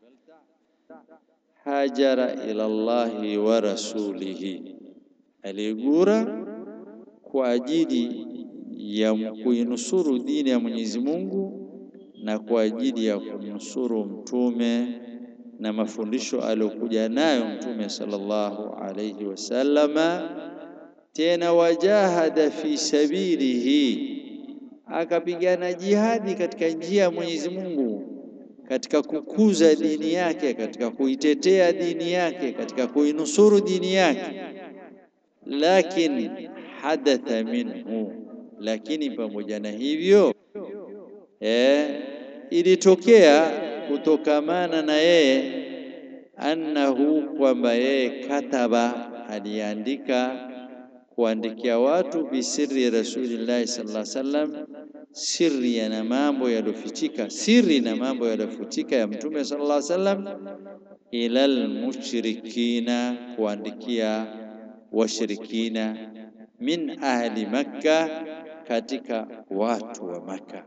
hajara ila Allahi wa rasulihi, aligura kwa ajili ya kuinusuru dini ya Mwenyezi Mungu na kwa ajili ya kumnusuru mtume na mafundisho aliyokuja nayo mtume sallallahu alayhi wasallama. Tena wajahada fi sabilihi, akapigana jihadi katika njia ya Mwenyezi Mungu, katika kukuza dini yake, katika kuitetea dini yake, katika kuinusuru dini yake. Lakin hadatha minhu, lakini pamoja na hivyo eh, ilitokea kutokamana na yeye annahu, kwamba yeye kataba, aliandika kuandikia watu bisiri rasulillahi sallallahu alaihi wasallam, siri na mambo yaliyofichika, siri na mambo yaliyofichika ya mtume sallallahu alaihi wasallam, ilal mushrikina, kuandikia washirikina, min ahli Makka, katika watu wa Makka.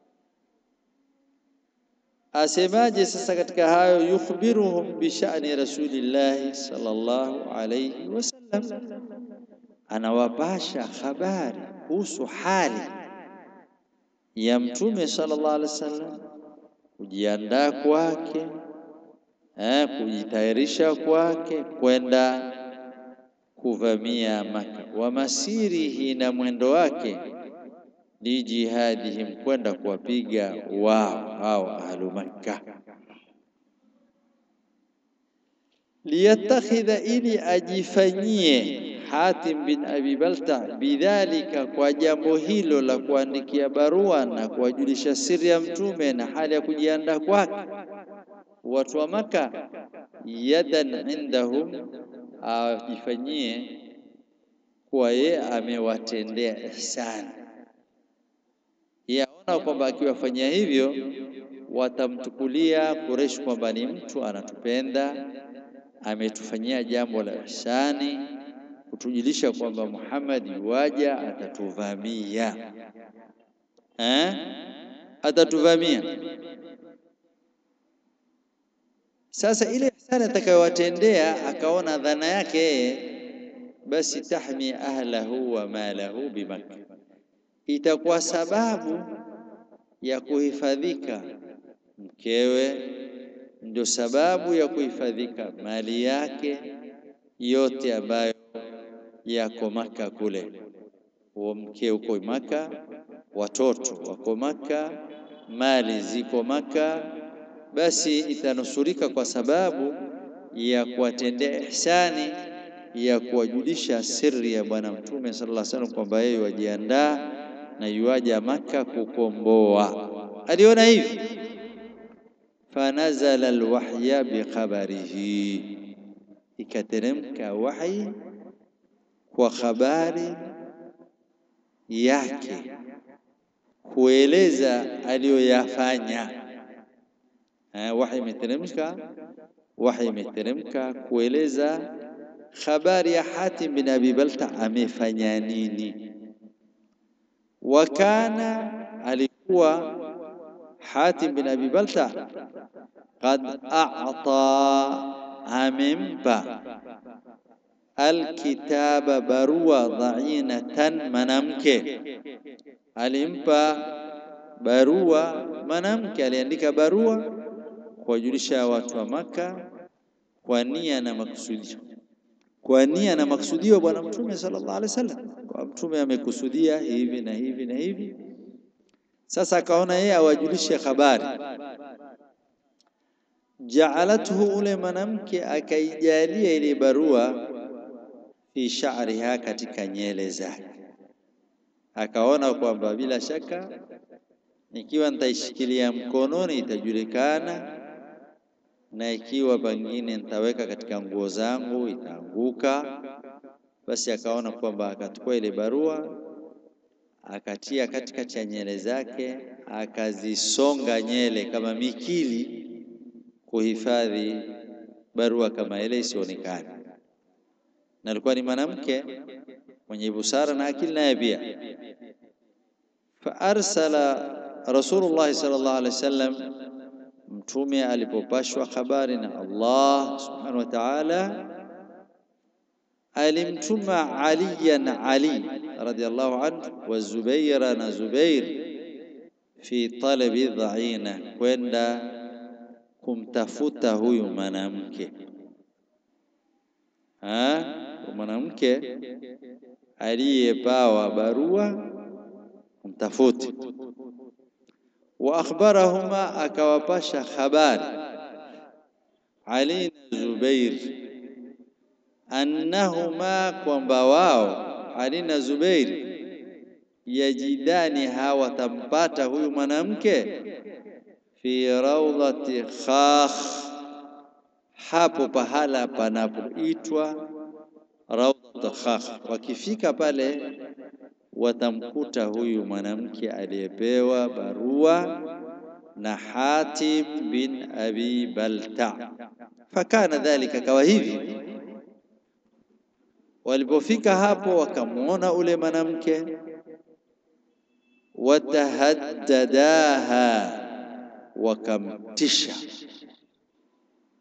Asemaje sasa katika hayo? Yukhbiruhum bi sha'ni rasulillahi sallallahu alayhi wasallam, anawapasha habari kuhusu hali ya Mtume sallallahu alaihi wasallam, kujiandaa kwake, eh, kujitayarisha kwake kwenda kuvamia Maka, wa masirihi, na mwendo wake, lijihadihim, kwenda kuwapiga wao hao ahlu Makka liyatakhidha ili ajifanyie Hatim bin Abi Balta bidhalika, kwa jambo hilo la kuandikia barua na kuwajulisha siri ya mtume na hali ya kujiandaa kwake watu wa Maka, yadan indahum, ajifanyie kuwa ye amewatendea ihsani. Yaona kwamba akiwafanyia hivyo watamtukulia Quraysh kwamba ni mtu anatupenda ametufanyia jambo la ihsani, kutujulisha kwamba Muhammad yuwaja atatuvamia, eh, atatuvamia. Sasa ile ihsani atakayowatendea, akaona dhana yake yeye, basi tahmi ahlahu wa malahu bimakka, itakuwa sababu ya kuhifadhika mkewe ndio sababu ya kuhifadhika mali yake yote ambayo yako Maka kule. Huo mke uko Maka, watoto wako Maka, mali ziko Maka, basi itanusurika kwa sababu ya kuwatendea ihsani ya kuwajulisha siri ya Bwana Mtume sallallahu alaihi wasallam kwamba yeye wajiandaa na yuaja Maka kukomboa. Aliona hivi fanazala alwahya bikhabarihi, ikateremka wahyi kwa habari yake, kueleza aliyoyafanya. Wahyi imeteremka, wahyi imeteremka kueleza habari ya Hatim bin Abi Balta amefanya nini. Wakana, alikuwa Hatim bin Abi Balta qad a'ta, amempa alkitaba, barua dhainatan, manamke alimpa barua mwanamke, aliandika barua kuwajulisha watu wa Maka kwa nia na makusudio, kwa nia na makusudio Bwana Mtume sallallahu alaihi wasallam, kwa Mtume amekusudia hivi na hivi na hivi. Sasa akaona yeye awajulishe habari. Jaalathu, ule mwanamke akaijalia ile barua fi sha'riha, katika nyele zake. Akaona kwamba bila shaka nikiwa nitaishikilia mkononi itajulikana, na ikiwa pengine nitaweka katika nguo zangu itaanguka. Basi akaona kwamba akachukua ile barua akatia katikati ya nyele zake, akazisonga nyele kama mikili, kuhifadhi barua kama ile isionekane. Na alikuwa ni mwanamke mwenye busara na akili naye pia. Fa arsala Rasulullah sallallahu alaihi wasallam, mtume alipopashwa habari na Allah subhanahu wa ta'ala, alimtuma Aliyan, Ali radhiyallahu anhu, wa Zubaira, na Zubair, fi talabi dhaina, kwenda kumtafuta huyu mwanamke mwanamke aliyepawa barua kumtafuti. Wa akhbarahuma, akawapasha habari Ali na Zubair, annahuma, kwamba wao Ali na Zubair yajidani, hawatampata huyu mwanamke fi raudhati khakh hapo pahala panapoitwa Raudhat Khakh. Wakifika pale watamkuta huyu mwanamke aliyepewa barua na Hatim bin Abi Balta. Fakana dhalika, kawa hivi. Walipofika hapo wakamwona ule mwanamke, watahaddadaha, wakamtisha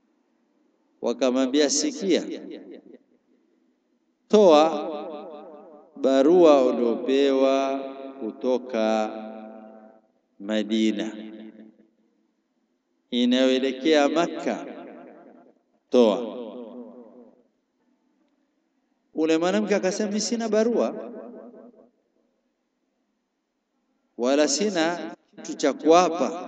wakamwambia, sikia, toa barua uliopewa kutoka Madina inayoelekea Makka, toa. Ule mwanamke akasema, mimi sina barua wala sina kitu cha kuapa.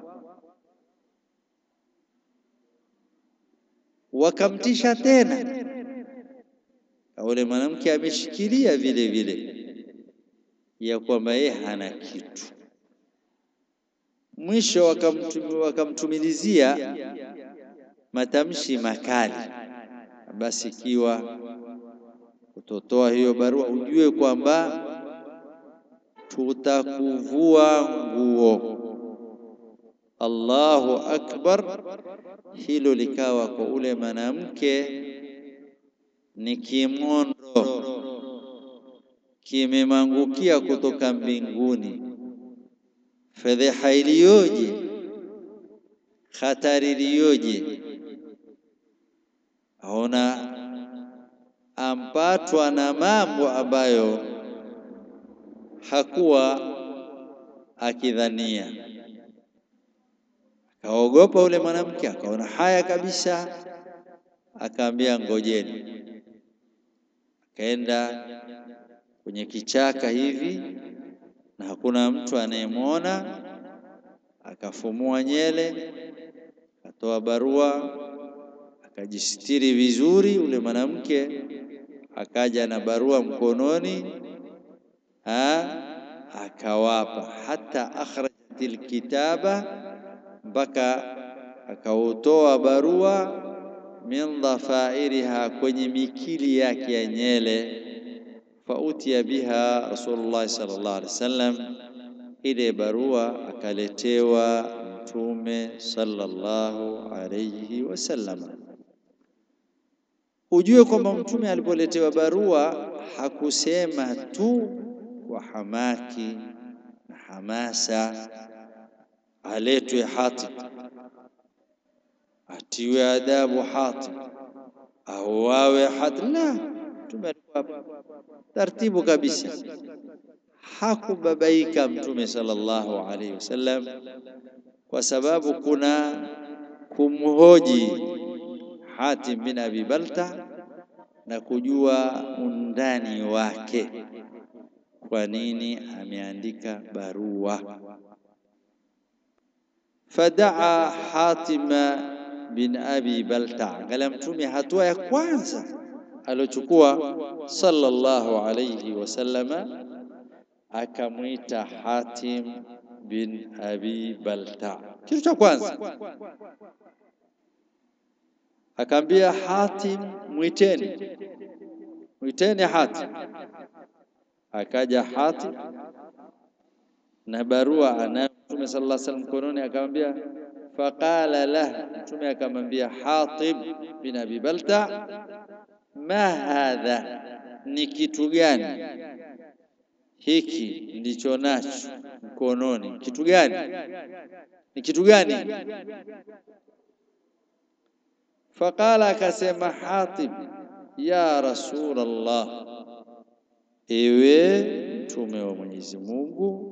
Wakamtisha tena, ule mwanamke ameshikilia vile vile ya kwamba yeye hana kitu. Mwisho wakamtum, wakamtumilizia matamshi makali, basi ikiwa utotoa hiyo barua ujue kwamba tutakuvua nguo. Allahu akbar! Hilo likawa kwa ule mwanamke ni kimondo kimemangukia kutoka mbinguni. Fedheha iliyoje! Hatari iliyoje! Aona ampatwa na mambo ambayo hakuwa akidhania. Akaogopa ule mwanamke, akaona haya kabisa, akaambia ngojeni. Akaenda kwenye kichaka hivi na hakuna mtu anayemwona, akafumua nyele, akatoa barua, akajistiri vizuri. Ule mwanamke akaja na barua mkononi Ha, akawapa hata akhrajatil kitaba, mpaka akautoa barua min dhafairiha, kwenye mikili yake ya nyele. Fautiya biha Rasulullah sallallahu alaihi wasallam, ile barua akaletewa Mtume sallallahu alaihi wasallam. Ujue kwamba Mtume alipoletewa barua hakusema tu kwa hamaki na hamasa aletwe Hatib, atiwe adabu Hatib, auawe Hatib. La, Mtume alikuwa taratibu kabisa, hakubabaika Mtume sallallahu alaihi wasallam, kwa sababu kuna kumhoji Hatib bin Abi Balta na kujua undani wake kwa nini ameandika barua. Fadaa Hatima bin Abi Balta, angalia Mtume hatua ya kwanza aliochukua sallallahu alayhi wasallama, akamwita Hatim bin Abi Balta. Kitu cha kwanza akaambia Hatim, mwiteni, mwiteni Hatim. Akaja Hatim na barua anayo Mtume sallallahu alaihi wasallam mkononi, akamwambia faqala lah, Mtume akamwambia Hatib bin Abi Balta, ma hadha, ni kitu gani hiki ndicho nacho mkononi? Kitu gani? Ni kitu gani? Faqala, akasema Hatib, ya Rasulullah Ewe mtume wa Mwenyezi Mungu,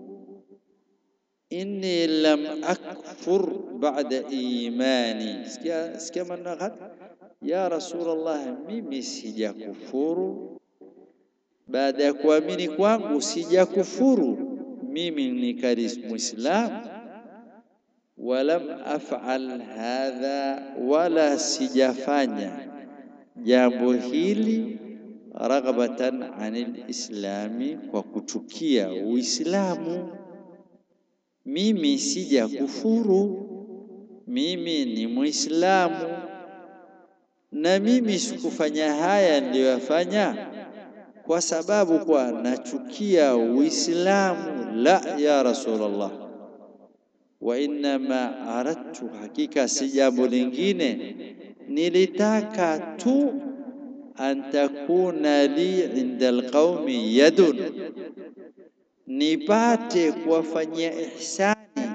inni lam akfur ba'da imani. Sikia, sikia maneno haya, ya Rasulullah, mimi sijakufuru baada ya kuamini kwangu, sijakufuru mimi nikali Muislamu. Walam af'al hadha, wala sijafanya jambo hili raghbatan anil islami, kwa kuchukia Uislamu. Mimi sija kufuru, mimi ni Muislamu, na mimi sikufanya haya niliyoyafanya kwa sababu kwa nachukia Uislamu. La ya Rasulullah, wa innama aradtu, hakika si jambo lingine, nilitaka tu an takuna li inda alqaumi yadun, nipate kuwafanyia ihsani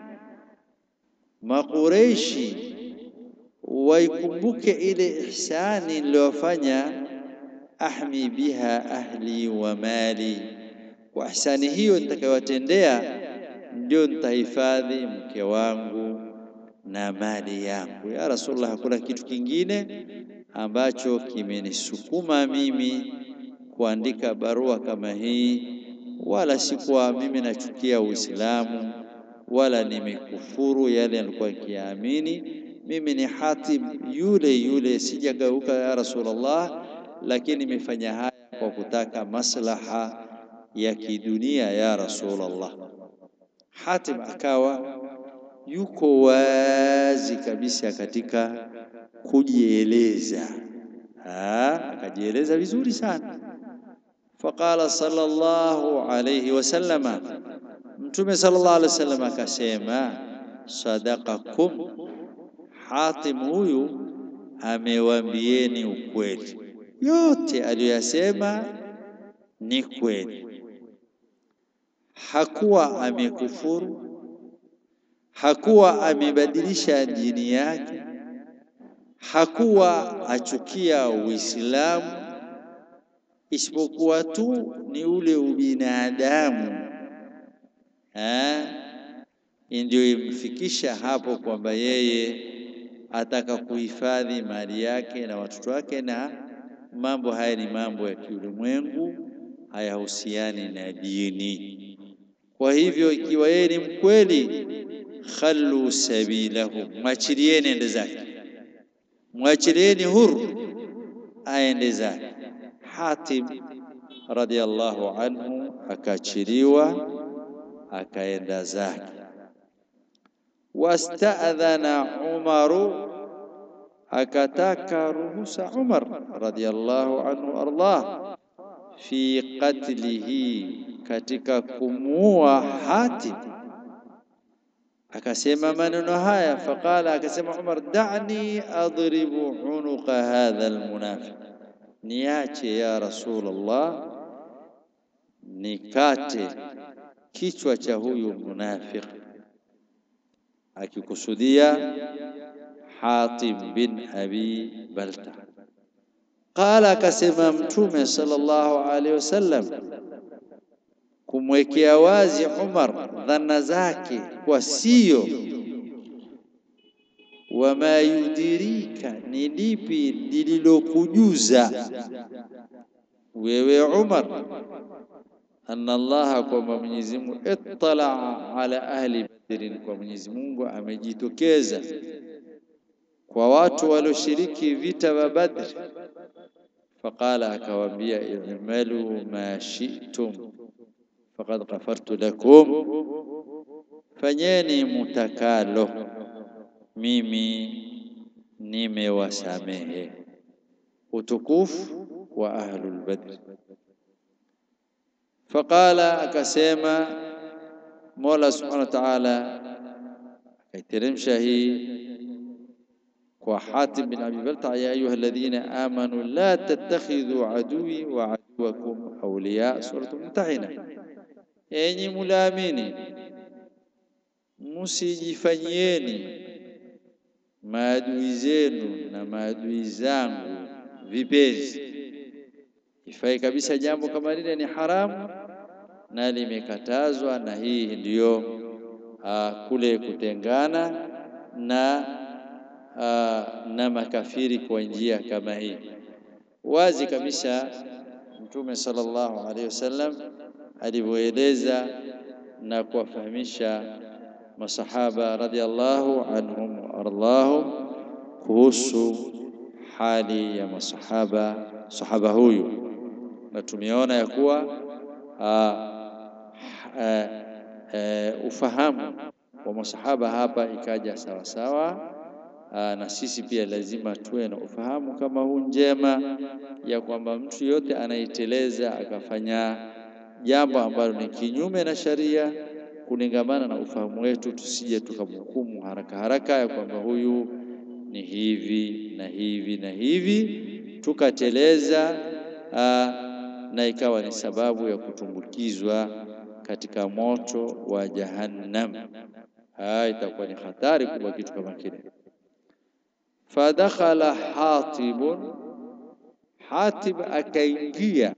Makureishi, waikumbuke ile ihsani niliyofanya ahmi biha ahli wa mali, kwa ihsani hiyo nitakayowatendea ndio nitahifadhi mke wangu na mali yangu. Ya Rasulullah, hakuna kitu kingine ambacho kimenisukuma mimi kuandika barua kama hii, wala sikuwa mimi nachukia Uislamu wala nimekufuru yale alikuwa nikiamini. Mimi ni Hatib yule yule, sijageuka ya Rasulullah, lakini nimefanya haya kwa kutaka maslaha ya kidunia ya Rasulullah. Hatib akawa yuko wazi kabisa katika kujieleza, akajieleza vizuri sana. Faqala sallallahu alayhi wasallama, Mtume sallallahu alayhi wasallam akasema, sadaqakum, Hatim huyu amewambieni ukweli, yote aliyoyasema ni kweli, hakuwa amekufuru hakuwa amebadilisha dini yake, hakuwa achukia Uislamu, isipokuwa tu ni ule ubinadamu ndio imfikisha hapo kwamba yeye ataka kuhifadhi mali yake na watoto wake, na mambo haya ni mambo ya kiulimwengu, hayahusiani na dini. Kwa hivyo ikiwa yeye ni mkweli khallu sabilahu, mwachilieni ende zake, mwachilieni huru aende zake. Hatim radhiallahu anhu akaachiliwa akaenda zake. Wastadhana Umaru, akataka ruhusa Umar radhiallahu anhu ardah fi qatlihi, katika kumuua Hatim akasema maneno haya, faqala, akasema Umar, da'ni adribu unuqa hadha almunafiq, niache ya Rasulullah, nikate kichwa cha huyu munafiq, akikusudia Hatim bin Abi Balta. Qala, akasema Mtume sallallahu alaihi wasallam kumwekea wazi Umar dhana zake kwa sio. Wama yudirika, ni lipi lililokujuza wewe Umar, anna Allaha, kwamba Mwenyezi Mungu ittala ala ahli Badrin, kwa Mwenyezi Mungu amejitokeza kwa watu walioshiriki vita vya Badr. Faqala, akawaambia i'malu ma shi'tum faqad ghafartu lakum, fanyeni mutakalo, mimi nimewasamehe. Utukufu wa ahlul badr. Faqala, akasema Mola subhanahu wa ta'ala akaiteremsha hii kwa Hatim bin Abi Balta, ya ayuha alladhina amanu la tattakhidhu aduwi wa aduwakum awliya, suratul Mumtahina. Enyi mulaamini, musijifanyieni maadui zenu na maadui zangu vipenzi. Ifai kabisa jambo kama lile ni haramu na limekatazwa, na hii ndiyo uh, kule kutengana na uh, na makafiri kwa njia kama hii wazi kabisa. Mtume sallallahu alaihi wasallam alivyoeleza na kuwafahamisha masahaba radhiallahu anhum waardahum kuhusu hali ya masahaba sahaba huyu, na tumeona ya kuwa ufahamu wa masahaba hapa ikaja sawa sawa. Aa, na sisi pia lazima tuwe na ufahamu kama huu njema ya kwamba mtu yote anaiteleza akafanya jambo ambalo ni kinyume na sharia, kulingamana na ufahamu wetu, tusije tukamhukumu haraka haraka ya kwamba huyu ni hivi na hivi na hivi, tukateleza na ikawa ni sababu ya kutumbukizwa katika moto wa Jahannam. Haya itakuwa ni hatari kubwa kitu kama kile. Fadakhala Hatibun, Hatib akaingia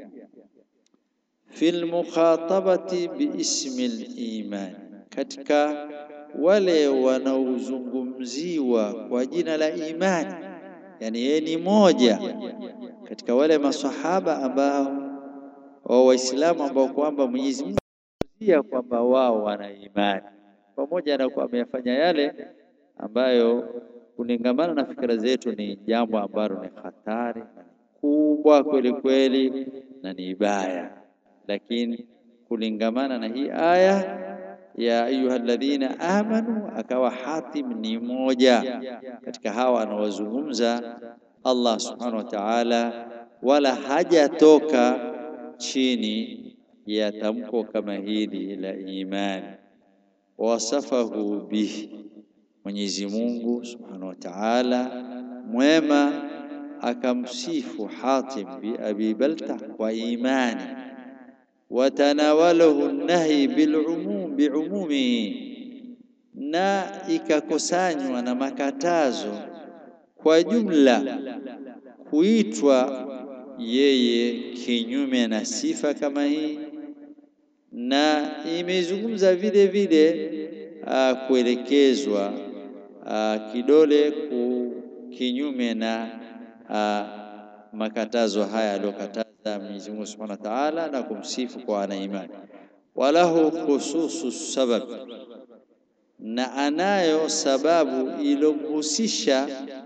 fil mukhatabati biismi liman, katika wale wanaozungumziwa kwa jina la imani, yani yeye ni moja katika wale masahaba ambao wa Waislamu ambao kwamba Mwenyezi Mungu ya kwamba wao wana imani, pamoja na kuwa ameyafanya yale ambayo kulingamana na fikra zetu ni jambo ambalo ni hatari kubwa kweli kweli na ni baya, lakini kulingamana na hii aya ya ayyuhalladhina amanu, akawa Hatim ni moja katika hawa anaowazungumza Allah subhanahu wa ta'ala, wala hajatoka chini ya tamko kama hili la imani. Wasafahu bihi, Mwenyezi Mungu subhanahu wa ta'ala mwema akamsifu Hatim bi Abi Balta kwa imani, watanawalahu nahi bilumum biumumihi, na ikakusanywa na makatazo kwa jumla kuitwa yeye kinyume na sifa kama hii, na imezungumza vile vile uh, kuelekezwa uh, kidole ku kinyume na uh, makatazo haya aliyokataza Mwenyezi Mungu Subhanahu wa Ta'ala, na kumsifu kwa ana imani. Walahu khususu sabab, na anayo sababu ilomhusisha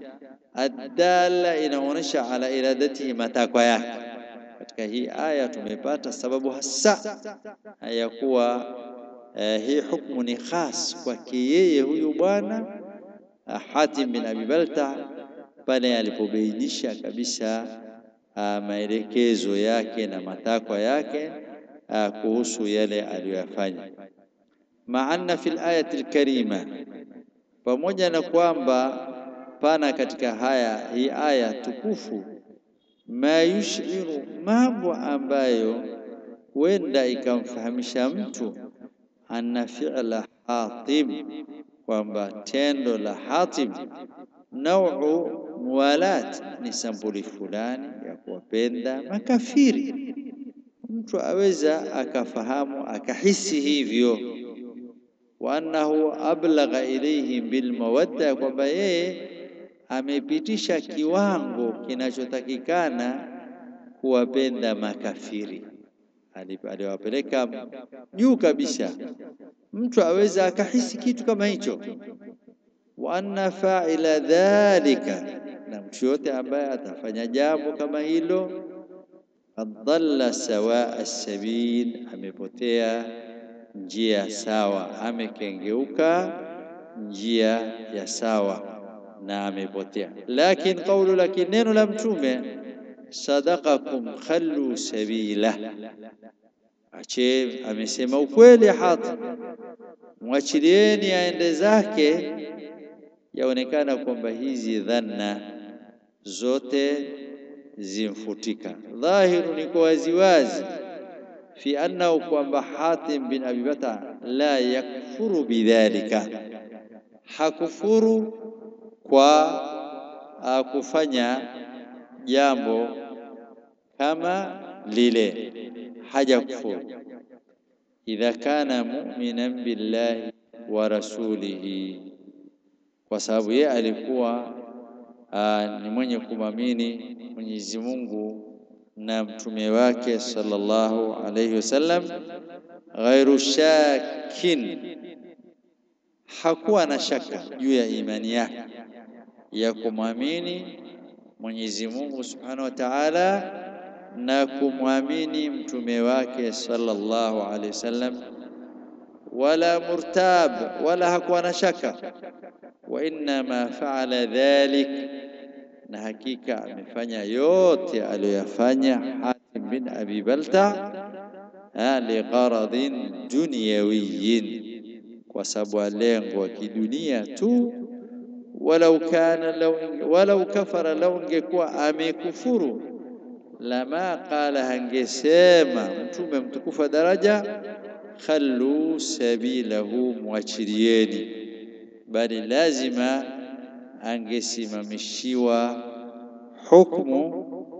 adala inaonyesha ala iradatihi, matakwa yake. Katika hii aya tumepata sababu hasa ya kuwa eh, hii hukumu ni khas kwake yeye huyu bwana Hatim bin Abi Balta pale alipobainisha kabisa maelekezo yake na matakwa yake a, kuhusu yale aliyoyafanya. Maana fil ayati alkarima, pamoja na kwamba pana katika haya hii aya tukufu, ma yushiru, mambo ambayo huenda ikamfahamisha mtu anna fi'la Hatim, kwamba tendo la Hatim nauu muwalat, ni sampuli fulani ya kuwapenda makafiri. Mtu aweza akafahamu akahisi hivyo, wa annahu ablagha ilayhim bilmawadda, kwamba yeye amepitisha kiwango kinachotakikana kuwapenda makafiri, aliwapeleka juu kabisa. Mtu aweza akahisi kitu kama hicho. wa anna fa'ila dhalika, na mtu yote ambaye atafanya jambo kama hilo, adalla sawa as-sabil, amepotea njia sawa, amekengeuka njia ya sawa na amepotea. Lakin qawlu, lakin neno la Mtume, sadaqakum khallu sabila, ache amesema ukweli Hatim, mwachilieni aende zake. Yaonekana kwamba hizi dhanna zote zimfutika. Dhahiru ni kwa waziwazi, fi annahu, kwamba Hatim bin Abi Balta la yakfuru bidhalika, hakufuru kwa uh, kufanya jambo kama lile, haja kufuru. Idha kana mu'minan billahi wa rasulihi, kwa sababu yeye alikuwa uh, ni mwenye kumwamini Mwenyezi Mungu na mtume wake sallallahu alayhi wasallam, ghairu shakin, hakuwa na shaka juu ya imani yake ya kumwamini Mwenyezi Mungu Subhanahu wa Ta'ala na kumwamini mtume wake sallallahu alaihi wasallam, wala murtab, wala hakuwa na shaka. Wa innama faala dhalik, na hakika amefanya yote aliyoyafanya Hatim bin Abi Balta ligharadhin dunyawiyin, kwa sababu ya lengo wa kidunia tu walau kana law walau kafara, lau ingekuwa amekufuru, lama qala, hangesema mtume mtukufu wa daraja, khallu sabilahu, mwachilieni, bali lazima angesimamishiwa hukmu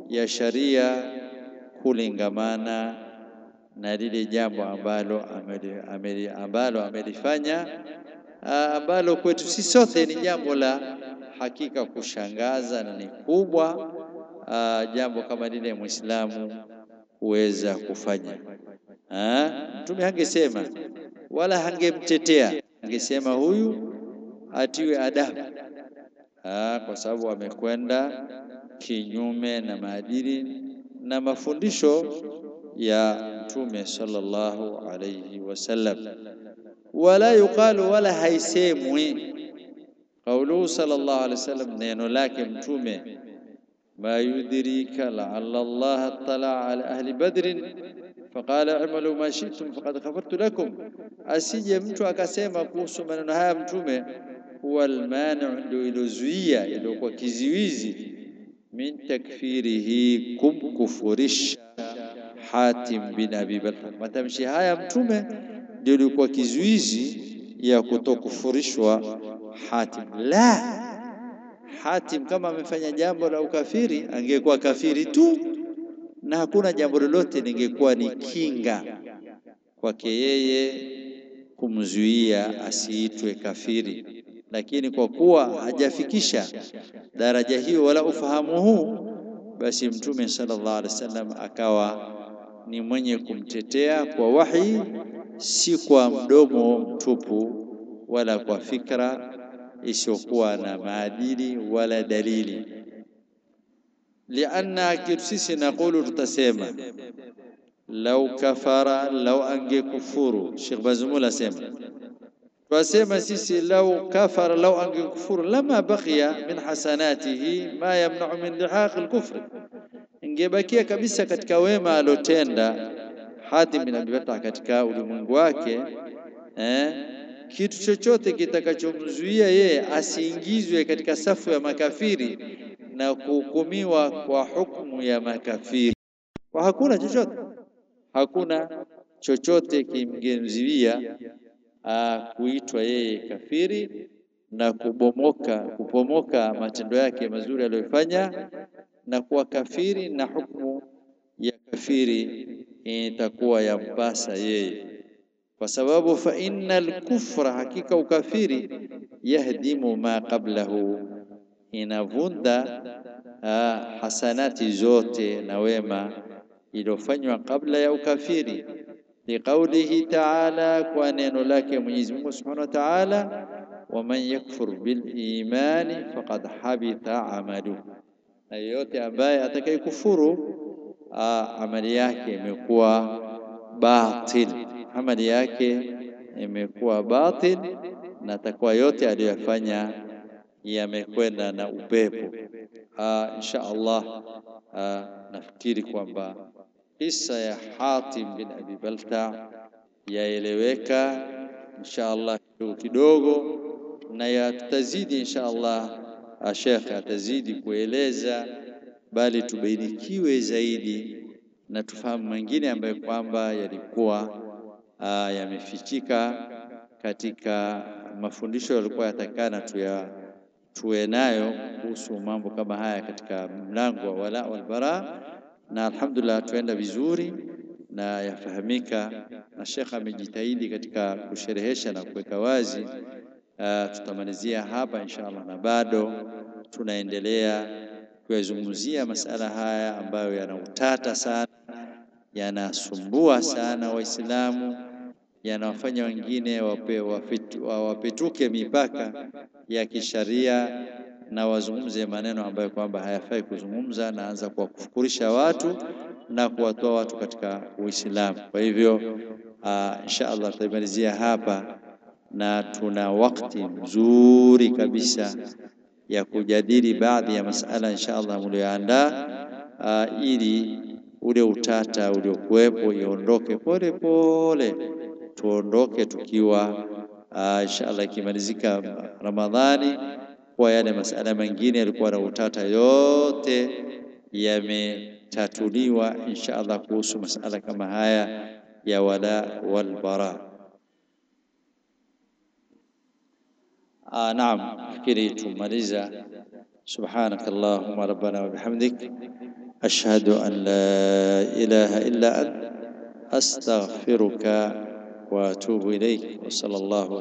ya sharia kulingamana na lile jambo ambalo ameli, ameli, ambalo amelifanya ambalo kwetu sisi sote ni jambo la hakika kushangaza na ni kubwa aa, jambo kama lile Muislamu huweza kufanya. Mtume hangesema wala hangemtetea, angesema huyu atiwe adabu, kwa sababu amekwenda kinyume na maadili na mafundisho ya Mtume sallallahu alayhi wasallam. Wala yuqalu, wala haisemwi qauluhu sallallahu alayhi wasallam, neno lake Mtume ma yudrika laala Allah attala ala ahli badrin faqala i'malu ma shi'tum faqad ghafartu lakum, asije mtu akasema kuhusu maneno haya Mtume huwa almani'u, ndio ilozuia iliokuwa kiziwizi min takfirihi, kumkufurisha Hatim bin Abi Balta. Matamshi haya Mtume ndio ilikuwa kizuizi ya kutokufurishwa Hatim. La, Hatim kama amefanya jambo la ukafiri angekuwa kafiri tu, na hakuna jambo lolote lingekuwa ni kinga kwake yeye kumzuia asiitwe kafiri, lakini kwa kuwa hajafikisha daraja hiyo wala ufahamu huu, basi Mtume sallallahu alaihi wasallam akawa ni mwenye kumtetea kwa wahi, si kwa mdomo mtupu wala kwa fikra isiyokuwa na maadili wala dalili. Lianna kitu sisi nakulu, tutasema lau kafara, lau angekufuru. Sheikh Bazumul asema twasema sisi lau kafara, lau angekufuru, lama baqiya min hasanatihi ma yamnau min lihaqi lkufri, ingebakia kabisa katika wema alotenda Hatim bin Abi Balta katika ulimwengu wake eh, kitu chochote kitakachomzuia yeye asiingizwe katika safu ya makafiri na kuhukumiwa kwa hukumu ya makafiri, kwa hakuna chochote, hakuna chochote kimgemzuia kuitwa yeye kafiri na kubomoka kupomoka matendo yake mazuri aliyofanya na kuwa kafiri, na hukumu ya kafiri itakuwa yampasa yeye kwa sababu fa innal kufra, hakika ukafiri, yahdimu ma qablahu, inavunda uh, hasanati zote na wema iliyofanywa kabla ya ukafiri. Liqaulihi taala, kwa neno lake Mwenyezi Mungu Subhanahu wa Ta'ala, waman yakfur bil imani faqad habita amaluhu, na yeyote ambaye atakayekufuru uh, amali yake imekuwa batil amali yake imekuwa batil na takwa yote aliyoyafanya yamekwenda na upepo. Insha Allah, nafikiri kwamba kisa ya Hatim bin Abi Balta yaeleweka insha Allah kidogo kidogo, na ya tutazidi insha Allah, Sheikh atazidi kueleza, bali tubainikiwe zaidi na tufahamu mengine ambayo kwamba yalikuwa yamefichika katika mafundisho yalikuwa yatakana tuya tuwe nayo kuhusu mambo kama haya katika mlango wa wala wal bara, na alhamdulillah tuenda vizuri na yafahamika, na Sheikh amejitahidi katika kusherehesha na kuweka wazi. Tutamalizia hapa insha Allah, na bado tunaendelea kuyazungumzia masala haya ambayo yana utata sana yanasumbua sana Waislamu, yanawafanya wengine wape, wapetu, wapetuke mipaka ya kisharia na wazungumze maneno ambayo kwamba hayafai kuzungumza, naanza kuwakufukurisha watu na kuwatoa watu katika Uislamu. Kwa hivyo uh, insha Allah tutaimalizia hapa, na tuna wakati mzuri kabisa ya kujadili baadhi ya masala insha Allah mlioandaa uh, ili ule utata uliokuwepo iondoke pole pole, tuondoke tukiwa uh, inshallah ikimalizika Ramadhani, kwa yale masala mengine yalikuwa na utata yote yametatuliwa inshallah, kuhusu masala kama haya ya wala wal bara. Ah, naam, fikiri tumaliza. Subhanaka Allahumma rabbana wa bihamdik ashhadu an la ilaha illa ant astaghfiruka wa atubu ilaik wa sallallahu